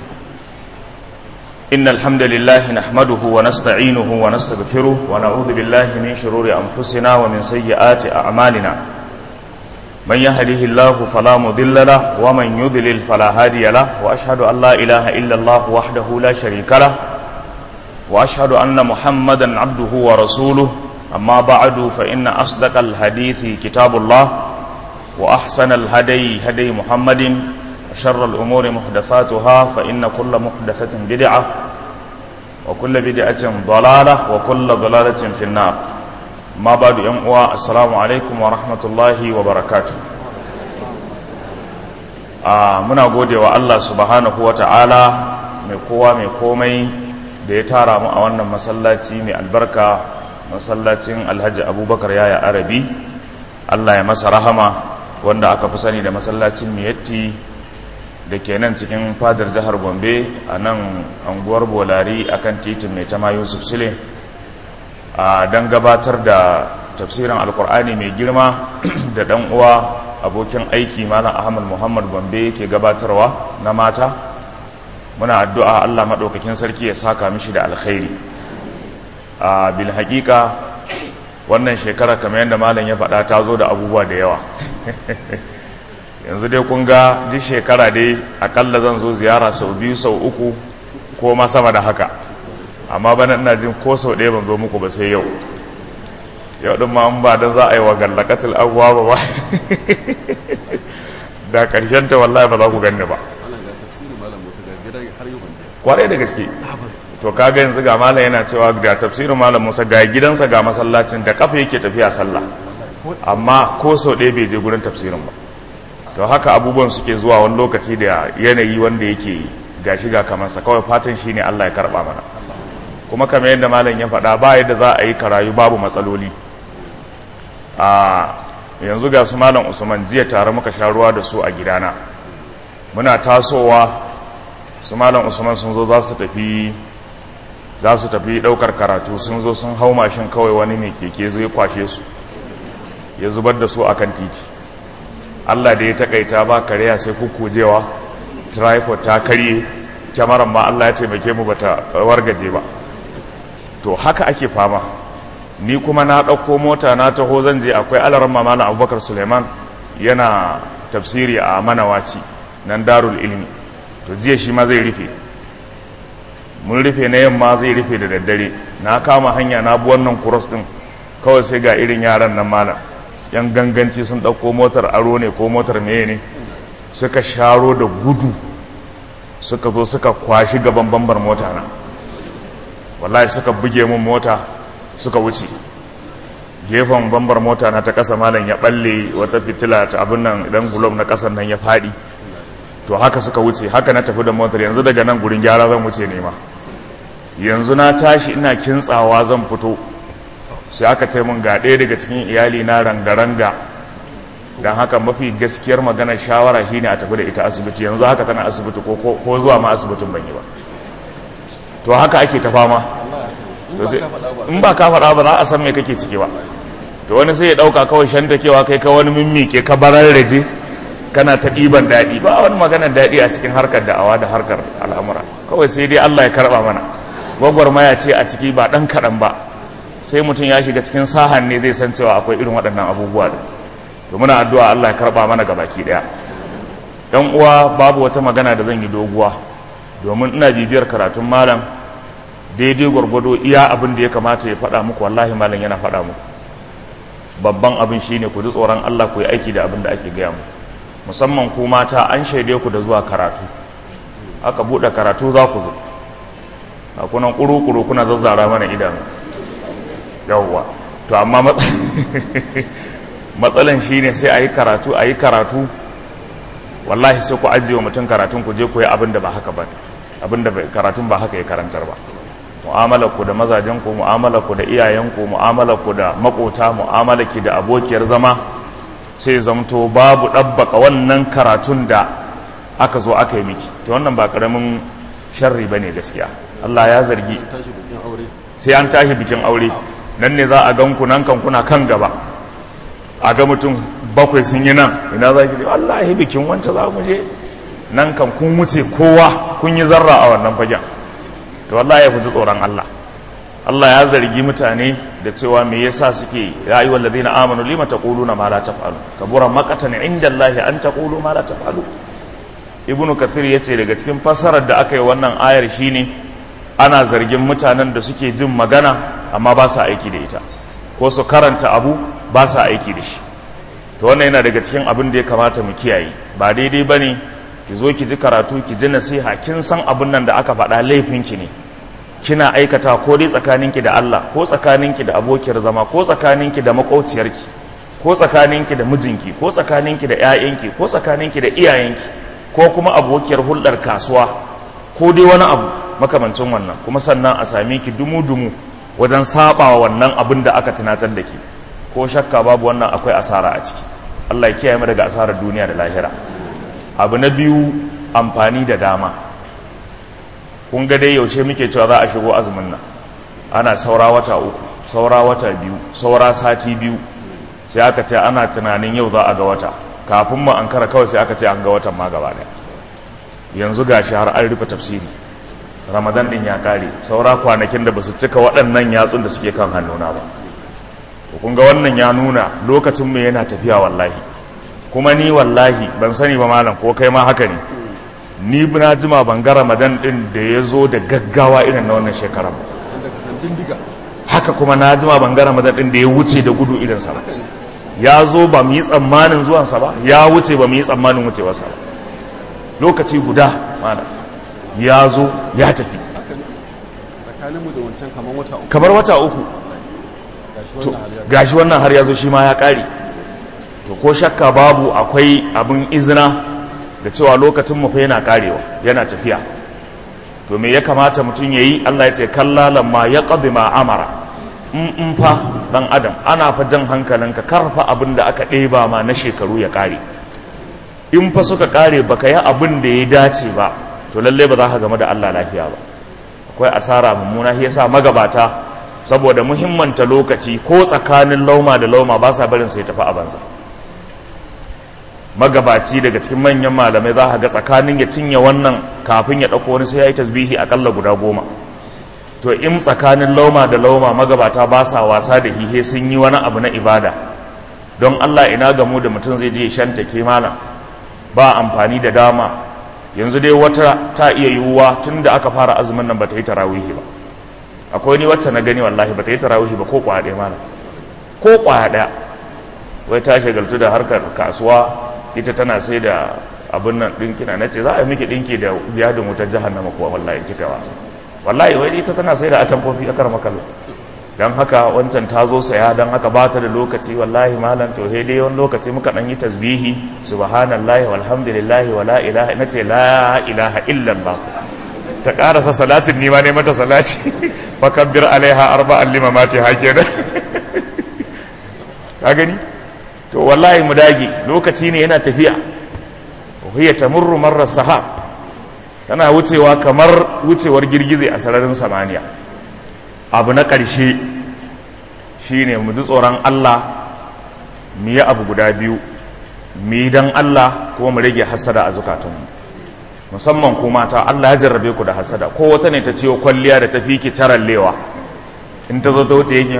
Speaker 3: إن الحمد لله نحمده ونستعينه ونستغفره ونعوذ بالله من شرور أنفسنا ومن سيئات أعمالنا من يهده الله فلا مضل له ومن يضلل فلا هادي له وأشهد أن لا إله إلا الله وحده لا شريك له وأشهد أن محمدا عبده ورسوله أما بعد فإن أصدق الحديث كتاب الله وأحسن الهدي هدي محمد وشر الأمور محدثاتها فإن كل محدثة بدعة وكل بدعة ضلالة وكل ضلالة في النار ما بعد يوم السلام عليكم ورحمة الله وبركاته آه muna gode wa Allah subhanahu wa ta'ala mai kowa mai komai da ya tara mu a wannan masallaci mai albarka masallacin alhaji abubakar yaya arabi Allah ya masa rahama wanda aka fi sani da masallacin miyatti da ke nan cikin fadar jihar gombe a nan anguwar bolari a kan titin mai tama yusuf sule a don gabatar da tafsirin alkur'ani mai girma da dan uwa abokin aiki malam ahmad muhammad gombe ke gabatarwa na mata muna addu'a allah maɗaukakin sarki ya saka mishi da alkhairi a bil haƙiƙa wannan shekara kamar yadda malam ya faɗa ta zo da abubuwa da yawa yanzu dai kun ga duk shekara dai akalla zan zo ziyara sau biyu sau uku ko ma sama da haka amma bana ina jin ko sau ɗaya ban zo muku ba sai yau yau ɗin ma an ba da za a yi wa gallakatul abuwa ba ba da ƙarshen ta wallahi ba za ku ganni ba kwarai da gaske to kaga yanzu ga malam yana cewa ga tafsirin malam musa ga gidansa ga masallacin da kafa yake tafiya sallah amma ko sau ɗaya bai je gurin tafsirin ba to haka abubuwan suke zuwa wani lokaci da yanayi wanda yake gashi ga kamansa kawai fatan shi ne Allah ya karɓa mana kuma kamar yadda malam ya faɗa ba yadda za a yi karayu babu matsaloli a yanzu ga su malam usman jiya tare muka sha ruwa da su a gidana muna tasowa su malam usman sun zo za su tafi za su tafi ɗaukar karatu sun zo sun hau mashin kawai wani mai keke zai kwashe su ya zubar da su akan titi Allah da ya takaita ba kariya sai kukujewa tripod ta karye kyamaran ma Allah ya taimake mu bata wargaje ba to haka ake fama ni kuma na ɗauko mota na taho zan je akwai alaran mamana abubakar suleiman yana tafsiri a manawaci nan darul ilmi to jiya shi ma zai rufe mun rufe na yamma zai rufe da daddare na kama hanya na bi wannan kuros din kawai sai ga irin yaran nan malam yan ganganci sun ɗauko motar aro ne ko motar meye ne suka sharo da gudu suka zo suka kwashi gaban bambar mota na wallahi suka buge mun mota suka wuce gefen bambar mota na ta kasa malam ya balle wata fitila ta abin nan idan gulob na kasan nan ya fadi to haka suka wuce haka na tafi da motar yanzu daga nan gurin gyara zan wuce nema yanzu na tashi ina kintsawa zan fito sai aka ce mun ga ɗaya daga cikin iyali na ranga-ranga don haka mafi gaskiyar magana shawara shine a tafi da ita asibiti yanzu haka tana asibiti ko zuwa ma asibitin ban yi ba to haka ake ta fama in ba ka faɗa ba za a san me kake ciki ba to wani sai ya ɗauka kawai shanta kewa kai ka wani mimmike ka barar raje kana ta ɗiban daɗi ba wani maganar daɗi a cikin harkar da'awa da harkar al'amura kawai sai dai Allah ya karɓa mana gwagwarmaya ce a ciki ba ɗan kaɗan ba sai mutum ya shiga cikin sahan ne zai san cewa akwai irin waɗannan abubuwa da to muna addu'a Allah ya karɓa mana gabaki ɗaya ɗan uwa babu wata magana da zan yi doguwa domin ina bibiyar karatun malam daidai gwargwado iya abin da ya kamata ya faɗa muku wallahi malam yana faɗa muku babban abin shine ku ji tsoron Allah ku yi aiki da abin da ake gaya mu musamman ku mata an shaide ku da zuwa karatu aka buɗe karatu za ku zo a kunan ƙuru-ƙuru kuna zazzara mana idanu yawwa to amma matsalan shine sai a yi karatu a yi karatu wallahi sai ku ajiye wa mutum karatun ku je ku yi abin da ba haka ba abin da karatun ba haka ya karantar ba mu'amalar ku da mazajen ku mu'amalar ku da iyayen ku mu'amalar ku da makota mu'amalar ki da abokiyar zama sai zamto babu dabbaka wannan karatun da aka zo aka yi miki to wannan ba karamin sharri bane gaskiya Allah ya zargi sai an tashi bikin aure nan ne za a gan ku nan kan kuna kan gaba a ga mutum bakwai sun yi nan ina za ki wallahi bikin wancan za mu je nan kan kun wuce kowa kun yi zarra a wannan fagen to wallahi ya ji tsoron Allah Allah ya zargi mutane da cewa me yasa suke ya ayyuhal ladina amanu lima taquluna ma la taf'alu kabura maqatan inda Allah an taqulu ma la taf'alu ibnu kathir yace daga cikin fassarar da aka yi wannan ayar shine ana zargin mutanen da suke jin magana amma ba sa aiki da ita ko su karanta abu ba sa aiki da shi to wannan yana daga cikin abin da ya kamata mu kiyaye ba daidai bane ki zo ki ji karatu ki ji nasiha kin san abin nan da aka faɗa laifinki ne kina aikata ko dai tsakaninki da Allah ko tsakaninki da abokiyar zama ko tsakaninki da makauciyarki ko tsakaninki da mijinki ko tsakaninki da ƴaƴanki ko tsakaninki da iyayenki ko kuma abokiyar hulɗar kasuwa ko dai wani abu makamancin wannan kuma sannan a same ki dumu-dumu wajen saba wannan abin da aka tunatar da ke ko shakka babu wannan akwai asara a ciki Allah ya kiyaye mu daga asarar duniya da lahira abu na biyu amfani da dama kun ga dai yaushe muke cewa za a shigo azumin nan ana saura wata uku saura wata biyu saura sati biyu sai aka ce ana tunanin yau za a ga wata kafin mu an kara kawai sai aka ce an ga watan ma gaba daya yanzu gashi har an rufe tafsiri ramadan din ya kare saura kwanakin da basu cika waɗannan yatsun da suke kan hannuna ba kun ga wannan ya nuna lokacin mu yana tafiya wallahi kuma ni wallahi ban sani ba malam ko kai ma haka ne ni na jima ban ga ramadan din da ya zo da gaggawa irin na wannan shekara haka kuma na jima ban ga ramadan din da ya wuce da gudu irinsa ba ya zo ba mu yi tsammanin zuwansa ba ya wuce ba mu yi tsammanin wucewarsa ba lokaci guda mana ya zo ya tafi
Speaker 1: tsakaninmu da wancan kamar wata uku
Speaker 3: kamar wata uku gashi wannan har ya zo shi ma ya ƙare to ko shakka babu akwai abin izina da cewa lokacin mu fa yana karewa yana tafiya to me ya kamata mutum yayi Allah ya ce kallalan ma ya ma amara in in fa dan adam ana fa jan hankalinka karfa abin da aka ɗeba ma na shekaru ya kare in fa suka kare baka yi abin da ya dace ba to lalle ba za ka game da Allah lafiya ba akwai asara mummuna shi yasa magabata saboda muhimmanta lokaci ko tsakanin lauma da lauma ba sa barin sai tafi a banza magabaci daga cikin manyan malamai za ka ga tsakanin ya cinye wannan kafin ya ɗauko wani sai ya yi tasbihi akalla guda goma to in tsakanin lauma da lauma magabata ba sa wasa da hihe sun yi wani abu na ibada don allah ina gamu da mutum zai je shanta ke malam ba amfani da dama yanzu dai wata ta iya yiwuwa tun da aka fara azumin nan ba ta yi tarawihi ba akwai ni wacce na gani wallahi ba ta yi tarawihi ba ko kwaya ɗaya malam ko kwaya ɗaya wai ta shagaltu da harkar kasuwa ita tana sai da abin nan ɗinkina na ce za a yi miki ɗinki da biya da wutar jahannama kuwa wallahi kika wasa wallahi wai ita tana sai da atamfofi a kar makalla don haka wancan ta zo saya don haka ba ta da lokaci wallahi malam to he dai wani lokaci muka ɗan yi tasbihi subhanallahi walhamdulillahi wala ilaha na ce la ilaha illallah ta ƙarasa salatin nima ne mata salati fakabbir alaiha arba'an limamati hakenan ka gani to wallahi mu dage lokaci ne yana tafiya hiya tamurru marra sahab tana wucewa kamar wucewar girgize a sararin samaniya abu na ƙarshe shine mu ji tsoron Allah mu yi abu guda biyu mu yi don Allah kuma mu rage hasada a zukatunmu musamman ku mata Allah ya jarrabe ku da hasada ko wata ne ta ciwo kwalliya da ta fi ki tarallewa in ta zo ta wuce yake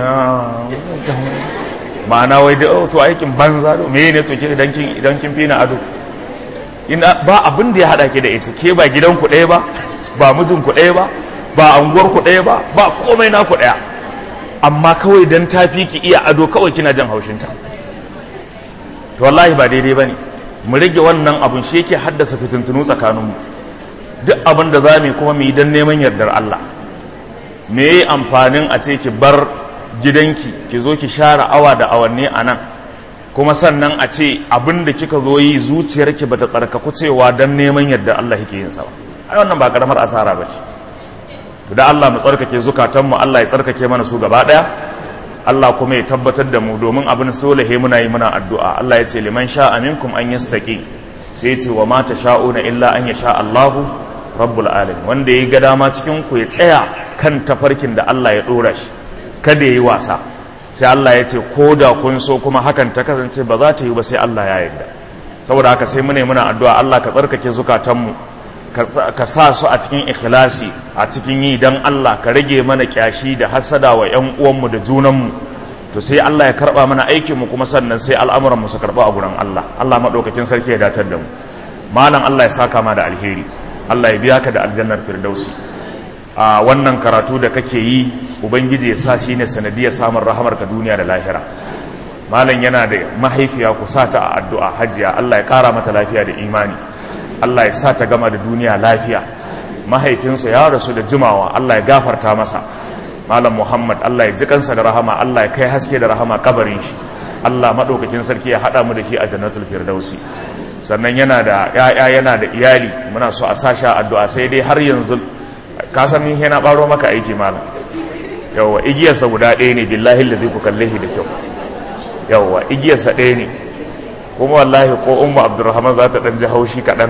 Speaker 3: ma'ana wai da to aikin banza do me ne to ke idan kin idan kin fi na ado ina ba abin da ya hada ki da ita ke ba gidan ku ɗaya ba ba mijin ku ɗaya ba ba anguwar ku ɗaya ba ba komai na ku ɗaya amma kawai dan ta fi ki iya ado kawai kina jan haushin ta to wallahi ba daidai bane mu rage wannan abun shi yake haddasa fitintunu tsakaninmu duk abin da za mu yi kuma mu yi don neman yardar Allah me yi amfanin a ce ki bar gidanki ki zo ki share awa da awanni a nan kuma sannan a ce abin da kika zo yi zuciyarki ba ta tsarkaku cewa don neman yardar Allah yake yin sa ba ai wannan ba karamar asara ba ce da Allah mu tsarkake zukatanmu Allah ya tsarkake mana su gaba daya Allah kuma ya tabbatar da mu domin abin solahe muna yi muna addu'a Allah ya ce liman sha'a minkum an yastaqi sai ya ce wa ma tasha'una illa an yasha Allahu rabbul alamin wanda ya ga dama cikin ku ya tsaya kan tafarkin da Allah ya dora shi kada yayi wasa sai Allah ya ce ko da kun so kuma hakan ta kasance ba za ta yi ba sai Allah ya yarda saboda haka sai mune muna addu'a Allah ka tsarkake zukatanmu ka sa su a cikin ikhlasi a cikin yi dan Allah ka rage mana kyashi da hasada wa ƴan uwanmu da junanmu to sai Allah ya karba mana aikinmu kuma sannan sai al'amuran mu su karba a gurin Allah Allah madaukakin sarki ya datar da mu malam Allah ya saka ma da alheri Allah ya biya ka da aljannar firdausi a wannan karatu da kake yi ubangiji ya sa shi ne sanadiyar samun rahamar ka duniya da lahira malam yana da mahaifiya ku sa ta a addu'a hajiya Allah ya kara mata lafiya da imani Allah ya sa ta gama da duniya lafiya mahaifinsa ya rasu da jimawa Allah ya gafarta masa malam Muhammad Allah ya ji kansa da rahama Allah ya kai haske da rahama kabarin shi Allah madaukakin sarki ya hada mu da shi a jannatul firdausi sannan yana da ya'ya yana da iyali muna so a sasha addu'a sai dai har yanzu ka san min yana baro maka aiki malam yawa igiyarsa guda ɗaya ne billahi ladhi ku kalle shi da kyau yawa igiyarsa ɗaya ne kuma wallahi ko umma abdurrahman za ta ɗan ji haushi kaɗan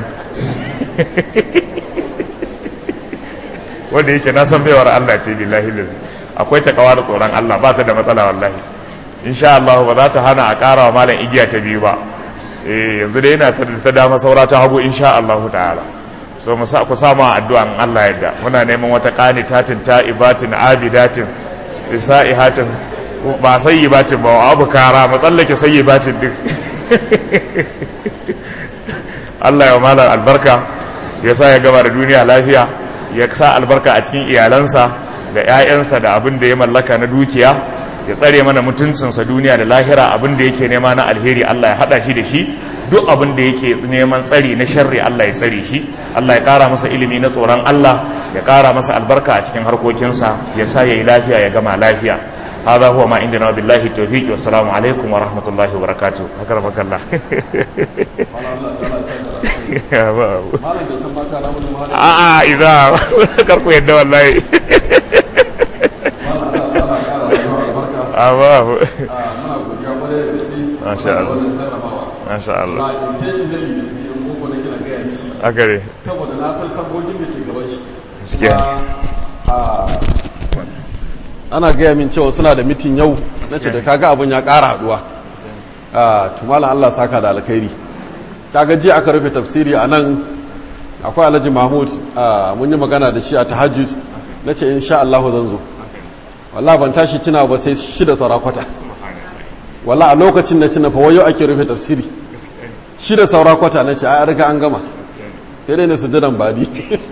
Speaker 3: wanda yake na san baiwar Allah ce billahi ladhi akwai takawa da tsoron Allah ba ta da matsala wallahi insha Allah ba za ta hana a ƙara wa malam igiya ta biyu ba eh yanzu dai yana ta dama saura ta hagu insha Allah ta'ala so mu sa ku samu addu'an Allah yadda muna neman wata qanitatin ta'ibatin abidatin isa'ihatin ba sayyibatin ba abu kara mu tsallake sayyibatin din Allah ya mala albarka ya sa ya gaba da duniya lafiya ya sa albarka a cikin iyalansa da 'ya'yansa da abin da ya mallaka na dukiya ya tsare mana mutuncinsa duniya da lahira abin da yake nema na alheri Allah ya hada shi da shi duk abin da yake neman tsari na sharri Allah ya tsare shi Allah ya kara masa ilimi na tsoron Allah ya kara masa albarka a cikin harkokinsa ya sa yayi lafiya ya gama lafiya هذا هو ما عندنا بالله التوفيق والسلام عليكم ورحمة الله وبركاته أكرمك الله آه إذا كركو يد والله أباه ما شاء الله ما شاء الله أكري
Speaker 1: saboda na san sabogin da ke gaban shi
Speaker 3: gaskiya
Speaker 1: ana gaya min cewa suna da mitin yau na ce da kaga abin ya ƙara haɗuwa tumala Allah saka da alkhairi kaga jiya aka rufe tafsiri a nan akwai alhaji mahmud mun yi magana da shi a tahajjud na ce insha Allah zan zo walla ban tashi cina ba sai shida saura kwata walla a lokacin na cina fa wayo ake rufe tafsiri shida saura kwata na ce a riga an gama sai dai na sujudan badi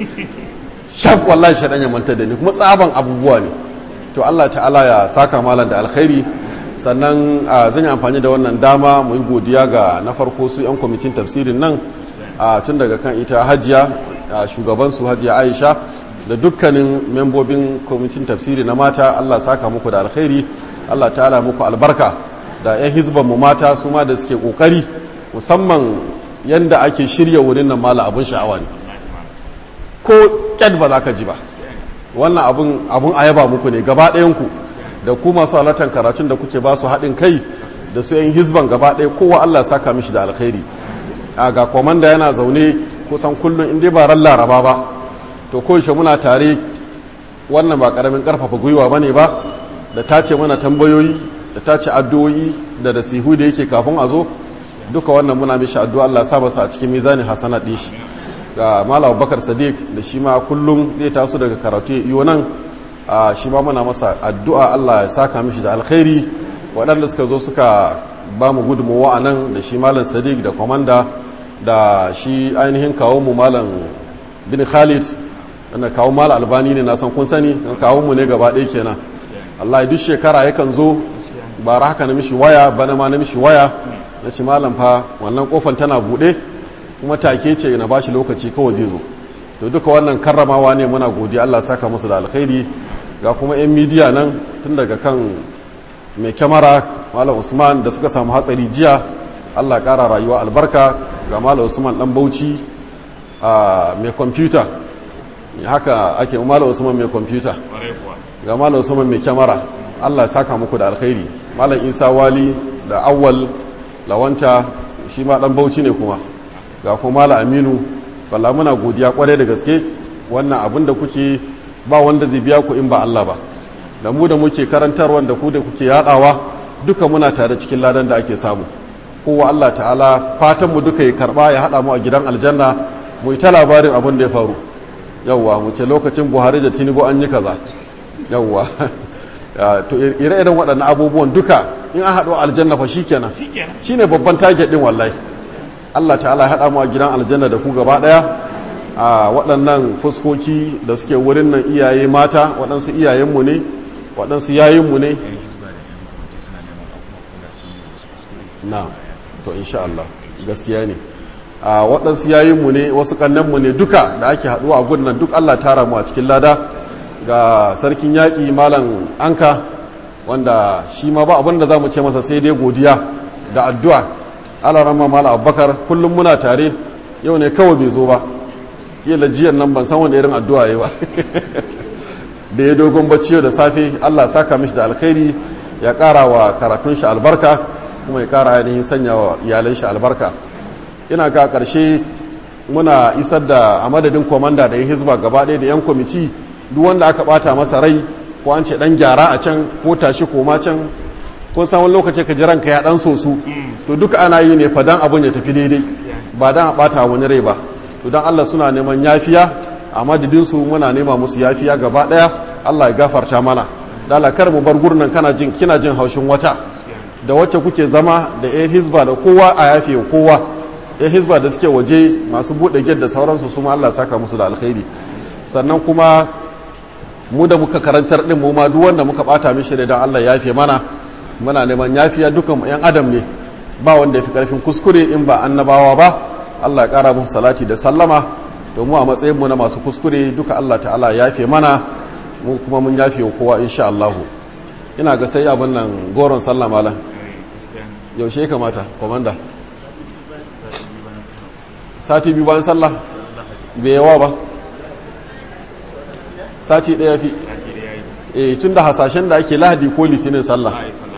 Speaker 1: shaf wallahi shaɗan ya manta da ni kuma tsaban abubuwa ne to Allah ta'ala ya saka malam da alkhairi sannan zan yi amfani da wannan dama mu yi godiya ga na farko su 'yan kwamitin tafsirin nan tun daga kan ita hajiya shugaban su hajiya aisha da dukkanin membobin kwamitin tafsiri na mata Allah saka muku da alkhairi Allah ta'ala muku albarka da 'yan hizban mu mata su ma da suke kokari musamman yanda ake shirya wurin nan mala abun sha'awa ne ko ƙyad ba za ka ji ba wannan abun a yaba muku ne gaba ɗayanku da ku masu halartar karatun da kuke ba su haɗin kai da su yan hizban gaba ɗaya kowa Allah saka mishi da alkhairi a ga komanda yana zaune kusan kullum in dai ba ran laraba ba to koyaushe muna tare wannan ba ƙaramin ƙarfafa gwiwa ba ne ba da ta ce mana tambayoyi da ta ce addu'o'i da nasihu da yake kafin a zo duka wannan muna mishi addu'a Allah sa masa a cikin mizanin hasanat ɗin shi ga malam bakar sadiq da shi ma kullum zai taso daga karatu yiwu nan shi ma muna masa addu'a allah ya saka mishi da alkhairi waɗanda suka zo suka ba mu gudunmawa a nan da shi malam sadiq da kwamanda da shi ainihin kawo mu malam bin khalid wanda kawo malam albani ne na san kun sani kawo mu ne gaba ɗaya kenan allah duk shekara yakan zo bara haka na mishi waya bana ma na mishi waya na shi malam fa wannan kofan tana buɗe kuma take ce na bashi lokaci kawai zai zo to duka wannan karramawa ne muna godiya Allah saka musu da alkhairi ga kuma yan midiya nan tun daga kan mai kyamara malam usman da suka samu hatsari jiya Allah kara rayuwa albarka ga malam usman dan bauchi a mai kwamfuta haka ake malam usman mai kwamfuta ga malam usman mai kyamara Allah saka muku da alkhairi malam isa wali da awwal lawanta shi ma dan bauchi ne kuma ga kuma mala aminu balla muna godiya kwarai da gaske wannan abin da kuke ba wanda zai biya ku in ba Allah ba da mu da muke karantarwa da ku da kuke yadawa duka muna tare cikin ladan da ake samu kowa Allah ta'ala fatan mu duka ya karba ya hada mu a gidan aljanna mu yi ta labarin abin da ya faru yawwa mu ce lokacin Buhari da Tinubu an yi kaza yawwa to ire-iren waɗannan abubuwan duka in an haɗu aljanna fa shikenan shine babban target din wallahi Allah ta'ala ya haɗa mu a gidan aljanna da ku gaba ɗaya a waɗannan fuskoki da suke wurin nan iyaye mata waɗansu iyayenmu ne waɗansu yayinmu ne na to insha Allah gaskiya ne a waɗansu yayinmu ne wasu kannanmu ne duka da ake haɗuwa a gudun duk Allah tara mu a cikin lada ga sarkin yaƙi malam anka wanda shi ma ba abin da za mu ce masa sai dai godiya da addu'a alarama mala abubakar kullum muna tare yau ne kawai bai zo ba kila jiyan nan ban san wanda irin addu'a yi ba da ya dogon bacci yau da safe allah saka mishi da alkhairi ya kara wa karatun shi albarka kuma ya kara ainihin sanya wa iyalan shi albarka ina ga karshe muna isar da a madadin komanda da ya hizba gaba ɗaya da yan kwamiti duk wanda aka bata masa rai ko an ce dan gyara a can ko tashi koma can kun san wani lokaci ka ji ranka ya dan sosu to duka ana yi ne fadan abin ya tafi daidai ba dan a bata wani rai ba to dan Allah suna neman yafiya a madadin su muna nema musu yafiya gaba daya Allah ya gafarta mana dala kar mu bar gurnan kana jin kina jin haushin wata da wacce kuke zama da yan hizba da kowa a yafe kowa yan hizba da suke waje masu bude gate da sauransu su ma Allah saka musu da alkhairi sannan kuma mu da muka karantar din mu ma duk wanda muka bata mishi da dan Allah ya yafe mana muna neman yafiya dukan yan adam ne ba wanda ya fi karfin kuskure in ba annabawa ba Allah ya kara musu salati da sallama domin a matsayin mu na masu kuskure duka Allah ta'ala ya yafe mana mu kuma mun yafe wa kowa insha Allah ina ga sai abin nan goron sallah malam yaushe ya kamata komanda sati biyu bayan sallah bai yawa ba sati ɗaya fi eh tun da hasashen da ake lahadi ko litinin sallah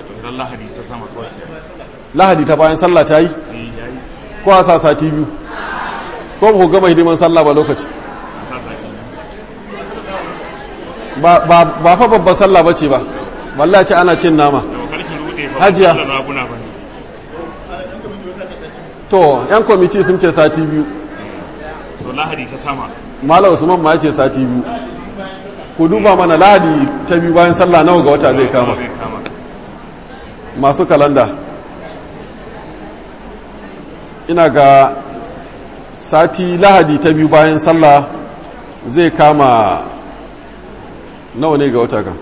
Speaker 1: lahadi ta bayan sallah ta yi ko a sa sati biyu ko ba ku gama hidiman sallah ba lokaci ba fa babban sallah ba ce ba wallah ce ana cin nama hajiya to yan kwamiti sun ce sati biyu
Speaker 3: to lahadi ta sama
Speaker 1: malam usman ma ya ce sati biyu ku duba mana lahadi ta biyu bayan sallah nawa ga wata zai kama
Speaker 3: zai kama
Speaker 1: masu kalanda ina ga sati lahadi ta biyu bayan sallah zai kama nawa ne ga wata kan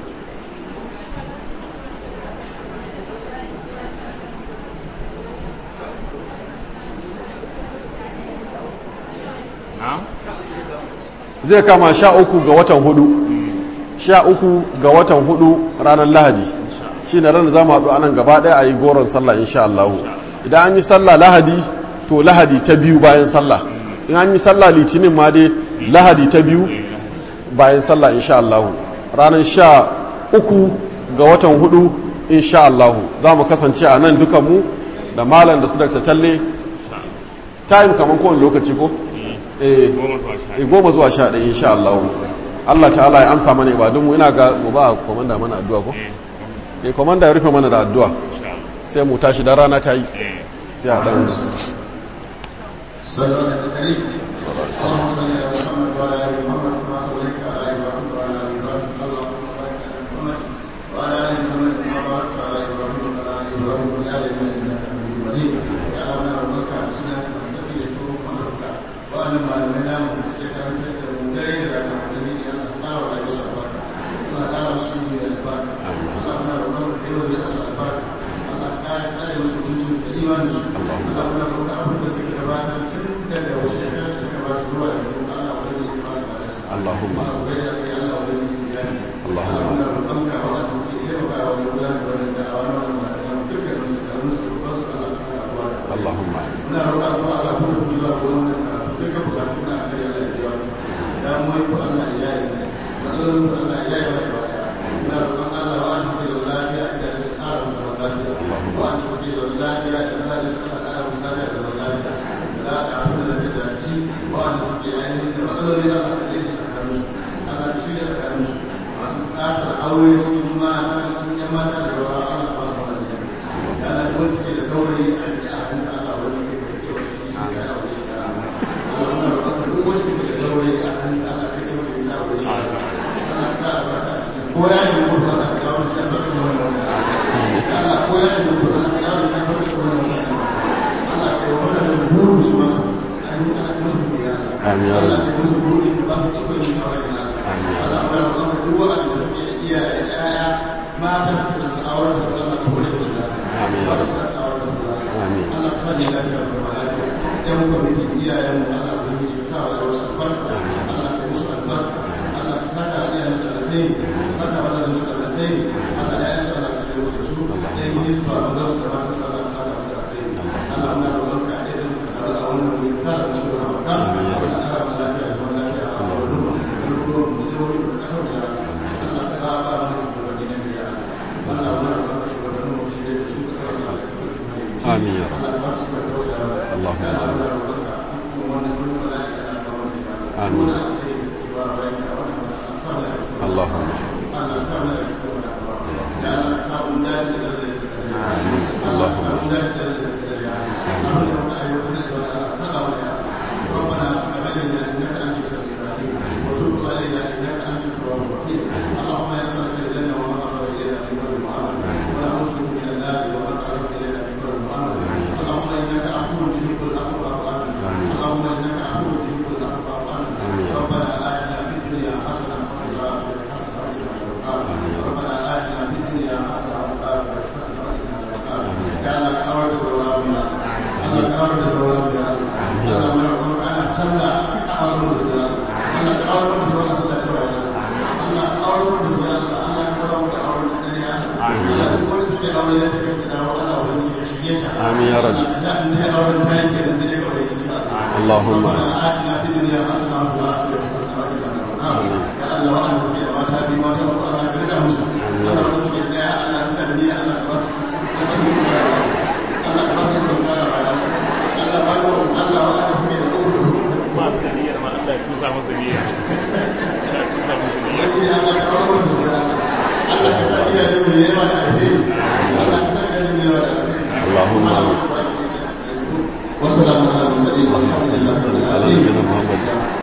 Speaker 3: na
Speaker 1: zai kama sha uku ga watan hudu sha uku ga watan hudu ranar lahadi shi ne ranar za mu haɗu anan gaba ɗaya a yi goron sallah insha Allah idan an yi sallah lahadi to lahadi ta biyu bayan sallah in an yi sallah litinin ma dai lahadi ta biyu bayan sallah insha Allah ranar sha uku ga watan hudu insha Allah za mu kasance a nan dukanmu da malam da su da talle time kamar kowane lokaci ko eh
Speaker 3: goma zuwa sha
Speaker 1: e goma zuwa sha ɗaya insha Allah Allah ta'ala ya amsa mana ibadunmu ina ga gobe a komanda mana addu'a ko eh komanda ya rufe mana da addu'a
Speaker 3: insha Allah
Speaker 1: sai mu tashi da rana ta yi
Speaker 3: eh
Speaker 1: sai a dan
Speaker 4: صلى الله عليه اللهم صل على محمد وعلى ال محمد كما صليت على ابراهيم وعلى ال ابراهيم اللهم بارك على محمد وعلى ال محمد كما باركت على ابراهيم وعلى ال ابراهيم في العالمين انك حميد مجيد يا ربنا ربك اسنا نستقي يسوع امرك وان ما لنا مسلك ان سد مدري لنا الذي ان اختار على يسوع الله تعالى مسلم البركه اللهم ربنا يرزق الاسر البركه الله تعالى لا يسوع جنس الايمان اللهم ربنا abin da suke gabatar tun daga wasu shekarar da ta gabata zuwa yanzu Allah wani ne ba su da nasa
Speaker 1: Allahumma
Speaker 4: saboda da kai Allah wani ne ya fi
Speaker 1: Allahumma.
Speaker 4: Allah muna roƙonka waɗanda suke taimakawa wajen gudanar da wannan da'awa na wannan malaman dukkanin su da musu roƙon su Allah ta saka abuwa da
Speaker 1: Allahumma
Speaker 4: muna roƙa kuma Allah kuma ku zuwa gurin wannan karatu dukkan bukatu na akai Allah ya biya mu damuwar ku Allah ya yi matsalolin ku Allah ya yi mana gaba daya muna roƙon Allah wa'anda suke da lafiya a gidajen su ƙara musu zaman lafiya wa'anda suke da lafiya da lafiya su Allah ƙara musu lafiya da zaman lafiya da abin da zai zarci wa'anda suke ainihin da matsaloli Allah ka daidai tsakanin su Allah ka shirya tsakanin su masu buƙatar aure cikin mata cikin ƴan mata da yawa Allah ka ba su wannan jami'a ya Allah duk wanda ke da saurayi a riƙe a hanta Allah wanda ke da rike wata shi shi ka yi aure shi ya Allah muna roƙon ka duk wanda ke da saurayi a hanta Allah ka rike wata shi ya aure shi Allah ka sa albarka a cikin ko ya yi mutu Allah ka dawo da shi albarkacin wannan wata ya Allah ko ya yi mutu Allah ka dawo da shi albarkacin wannan wata Allah ka yi wannan buru su ma an yi ana musu biya
Speaker 1: Amin ya
Speaker 4: Allah
Speaker 1: Rabbi.
Speaker 4: ka yi musu buru ka ba su ikon yin aure ya Allah muna roƙon ka duk wanda da suke da iyaye da ƴaƴa mata suke da su aure da su Allah ka hore musu lafiya
Speaker 1: Amin ya
Speaker 4: ba su
Speaker 1: Rabbi.
Speaker 4: da su aure da su lafiya
Speaker 1: Amin.
Speaker 4: Allah ka sani lafiya da kuma lafiya ɗan kwamiti iyayen mu Allah ka yi sa wa wasu albarka Allah ka yi musu albarka Allah ka saka iyayen su da alheri saka mazajen su da alheri Allah ya yanci Allah ka shirya musu da su ɗan yi su ba mazan su da matan su Allah ka saka musu da alheri Allah muna roƙon ka ɗaya da muka taru a wannan wuri ka tara musu da albarka Allah ka ƙara mana lafiya da zaman lafiya a wannan mu da garuruwan mu da jihohi da ƙasar mu ya Allah Allah ka ƙara ba mana shugabanni na gari ya Allah muna roƙon ka shugabannin mu shirya da su ka ƙara sa da
Speaker 1: Amin ya Rabbi.
Speaker 4: Allah ka ba su ikon tausayawa
Speaker 1: Allahumma.
Speaker 4: Ya Allah, muna roƙonka kuma wannan kullum ba za ka iya ɗaga wani ba.
Speaker 1: Amin.
Speaker 4: Muna alheri da ke ba bayan ka wannan ba Allah sa mu daga cikin wannan.
Speaker 1: Allahumma.
Speaker 4: Allah sa mu daga cikin wannan ba. Ya Allah sa mu dace da dare da dare.
Speaker 1: Amin.
Speaker 4: Allah sa mu dace da dare da dare. Abin da muka aiwatar da ibada Allah ka kawo ya. ربنا تقبل منا انك انت السميع العليم وتب علينا انك انت التواب الرحيم اللهم نسالك الجنه وما قرب اليها من بر وعمل ونعوذ بك من النار وما قرب اليها من بر وعمل اللهم انك عفو تحب العفو فاعف عنا اللهم انك عفو تحب العفو فاعف عنا ربنا اتنا في الدنيا حسنه وفي الاخره حسنه وقنا عذاب النار ربنا اتنا في الدنيا حسنه وفي الاخره حسنه وقنا عذاب النار يا الله كاور الظلامنا الله كاور الظلامنا الله ما يقول انا صلى اعظم الرجال الله كاور الظلام صلى شويه الله كاور الظلام الله كاور الظلام الدنيا الله تقول لك اولاد تكتب الله وبني شيئا
Speaker 1: Amin ya Rabbi. اللهم.
Speaker 4: ربنا آتنا في الدنيا حسنة وفي الآخرة حسنة وقنا عذاب النار يا الله وأنا مسكين ما تابي ما تابي وأنا برجع مسلم أنا مسكين يا الله سلمي الله بس بس الله بس الله بارو الله وأنا مسكين أقول
Speaker 3: ba da niyyar ma Allah ya tusa masa niyya Allah ya tusa masa niyya
Speaker 4: wani Allah ka kawo mu da Allah ka sa iya da mu yawa da alheri Allah ka sa iya da mu yawa da alheri
Speaker 1: Allahumma.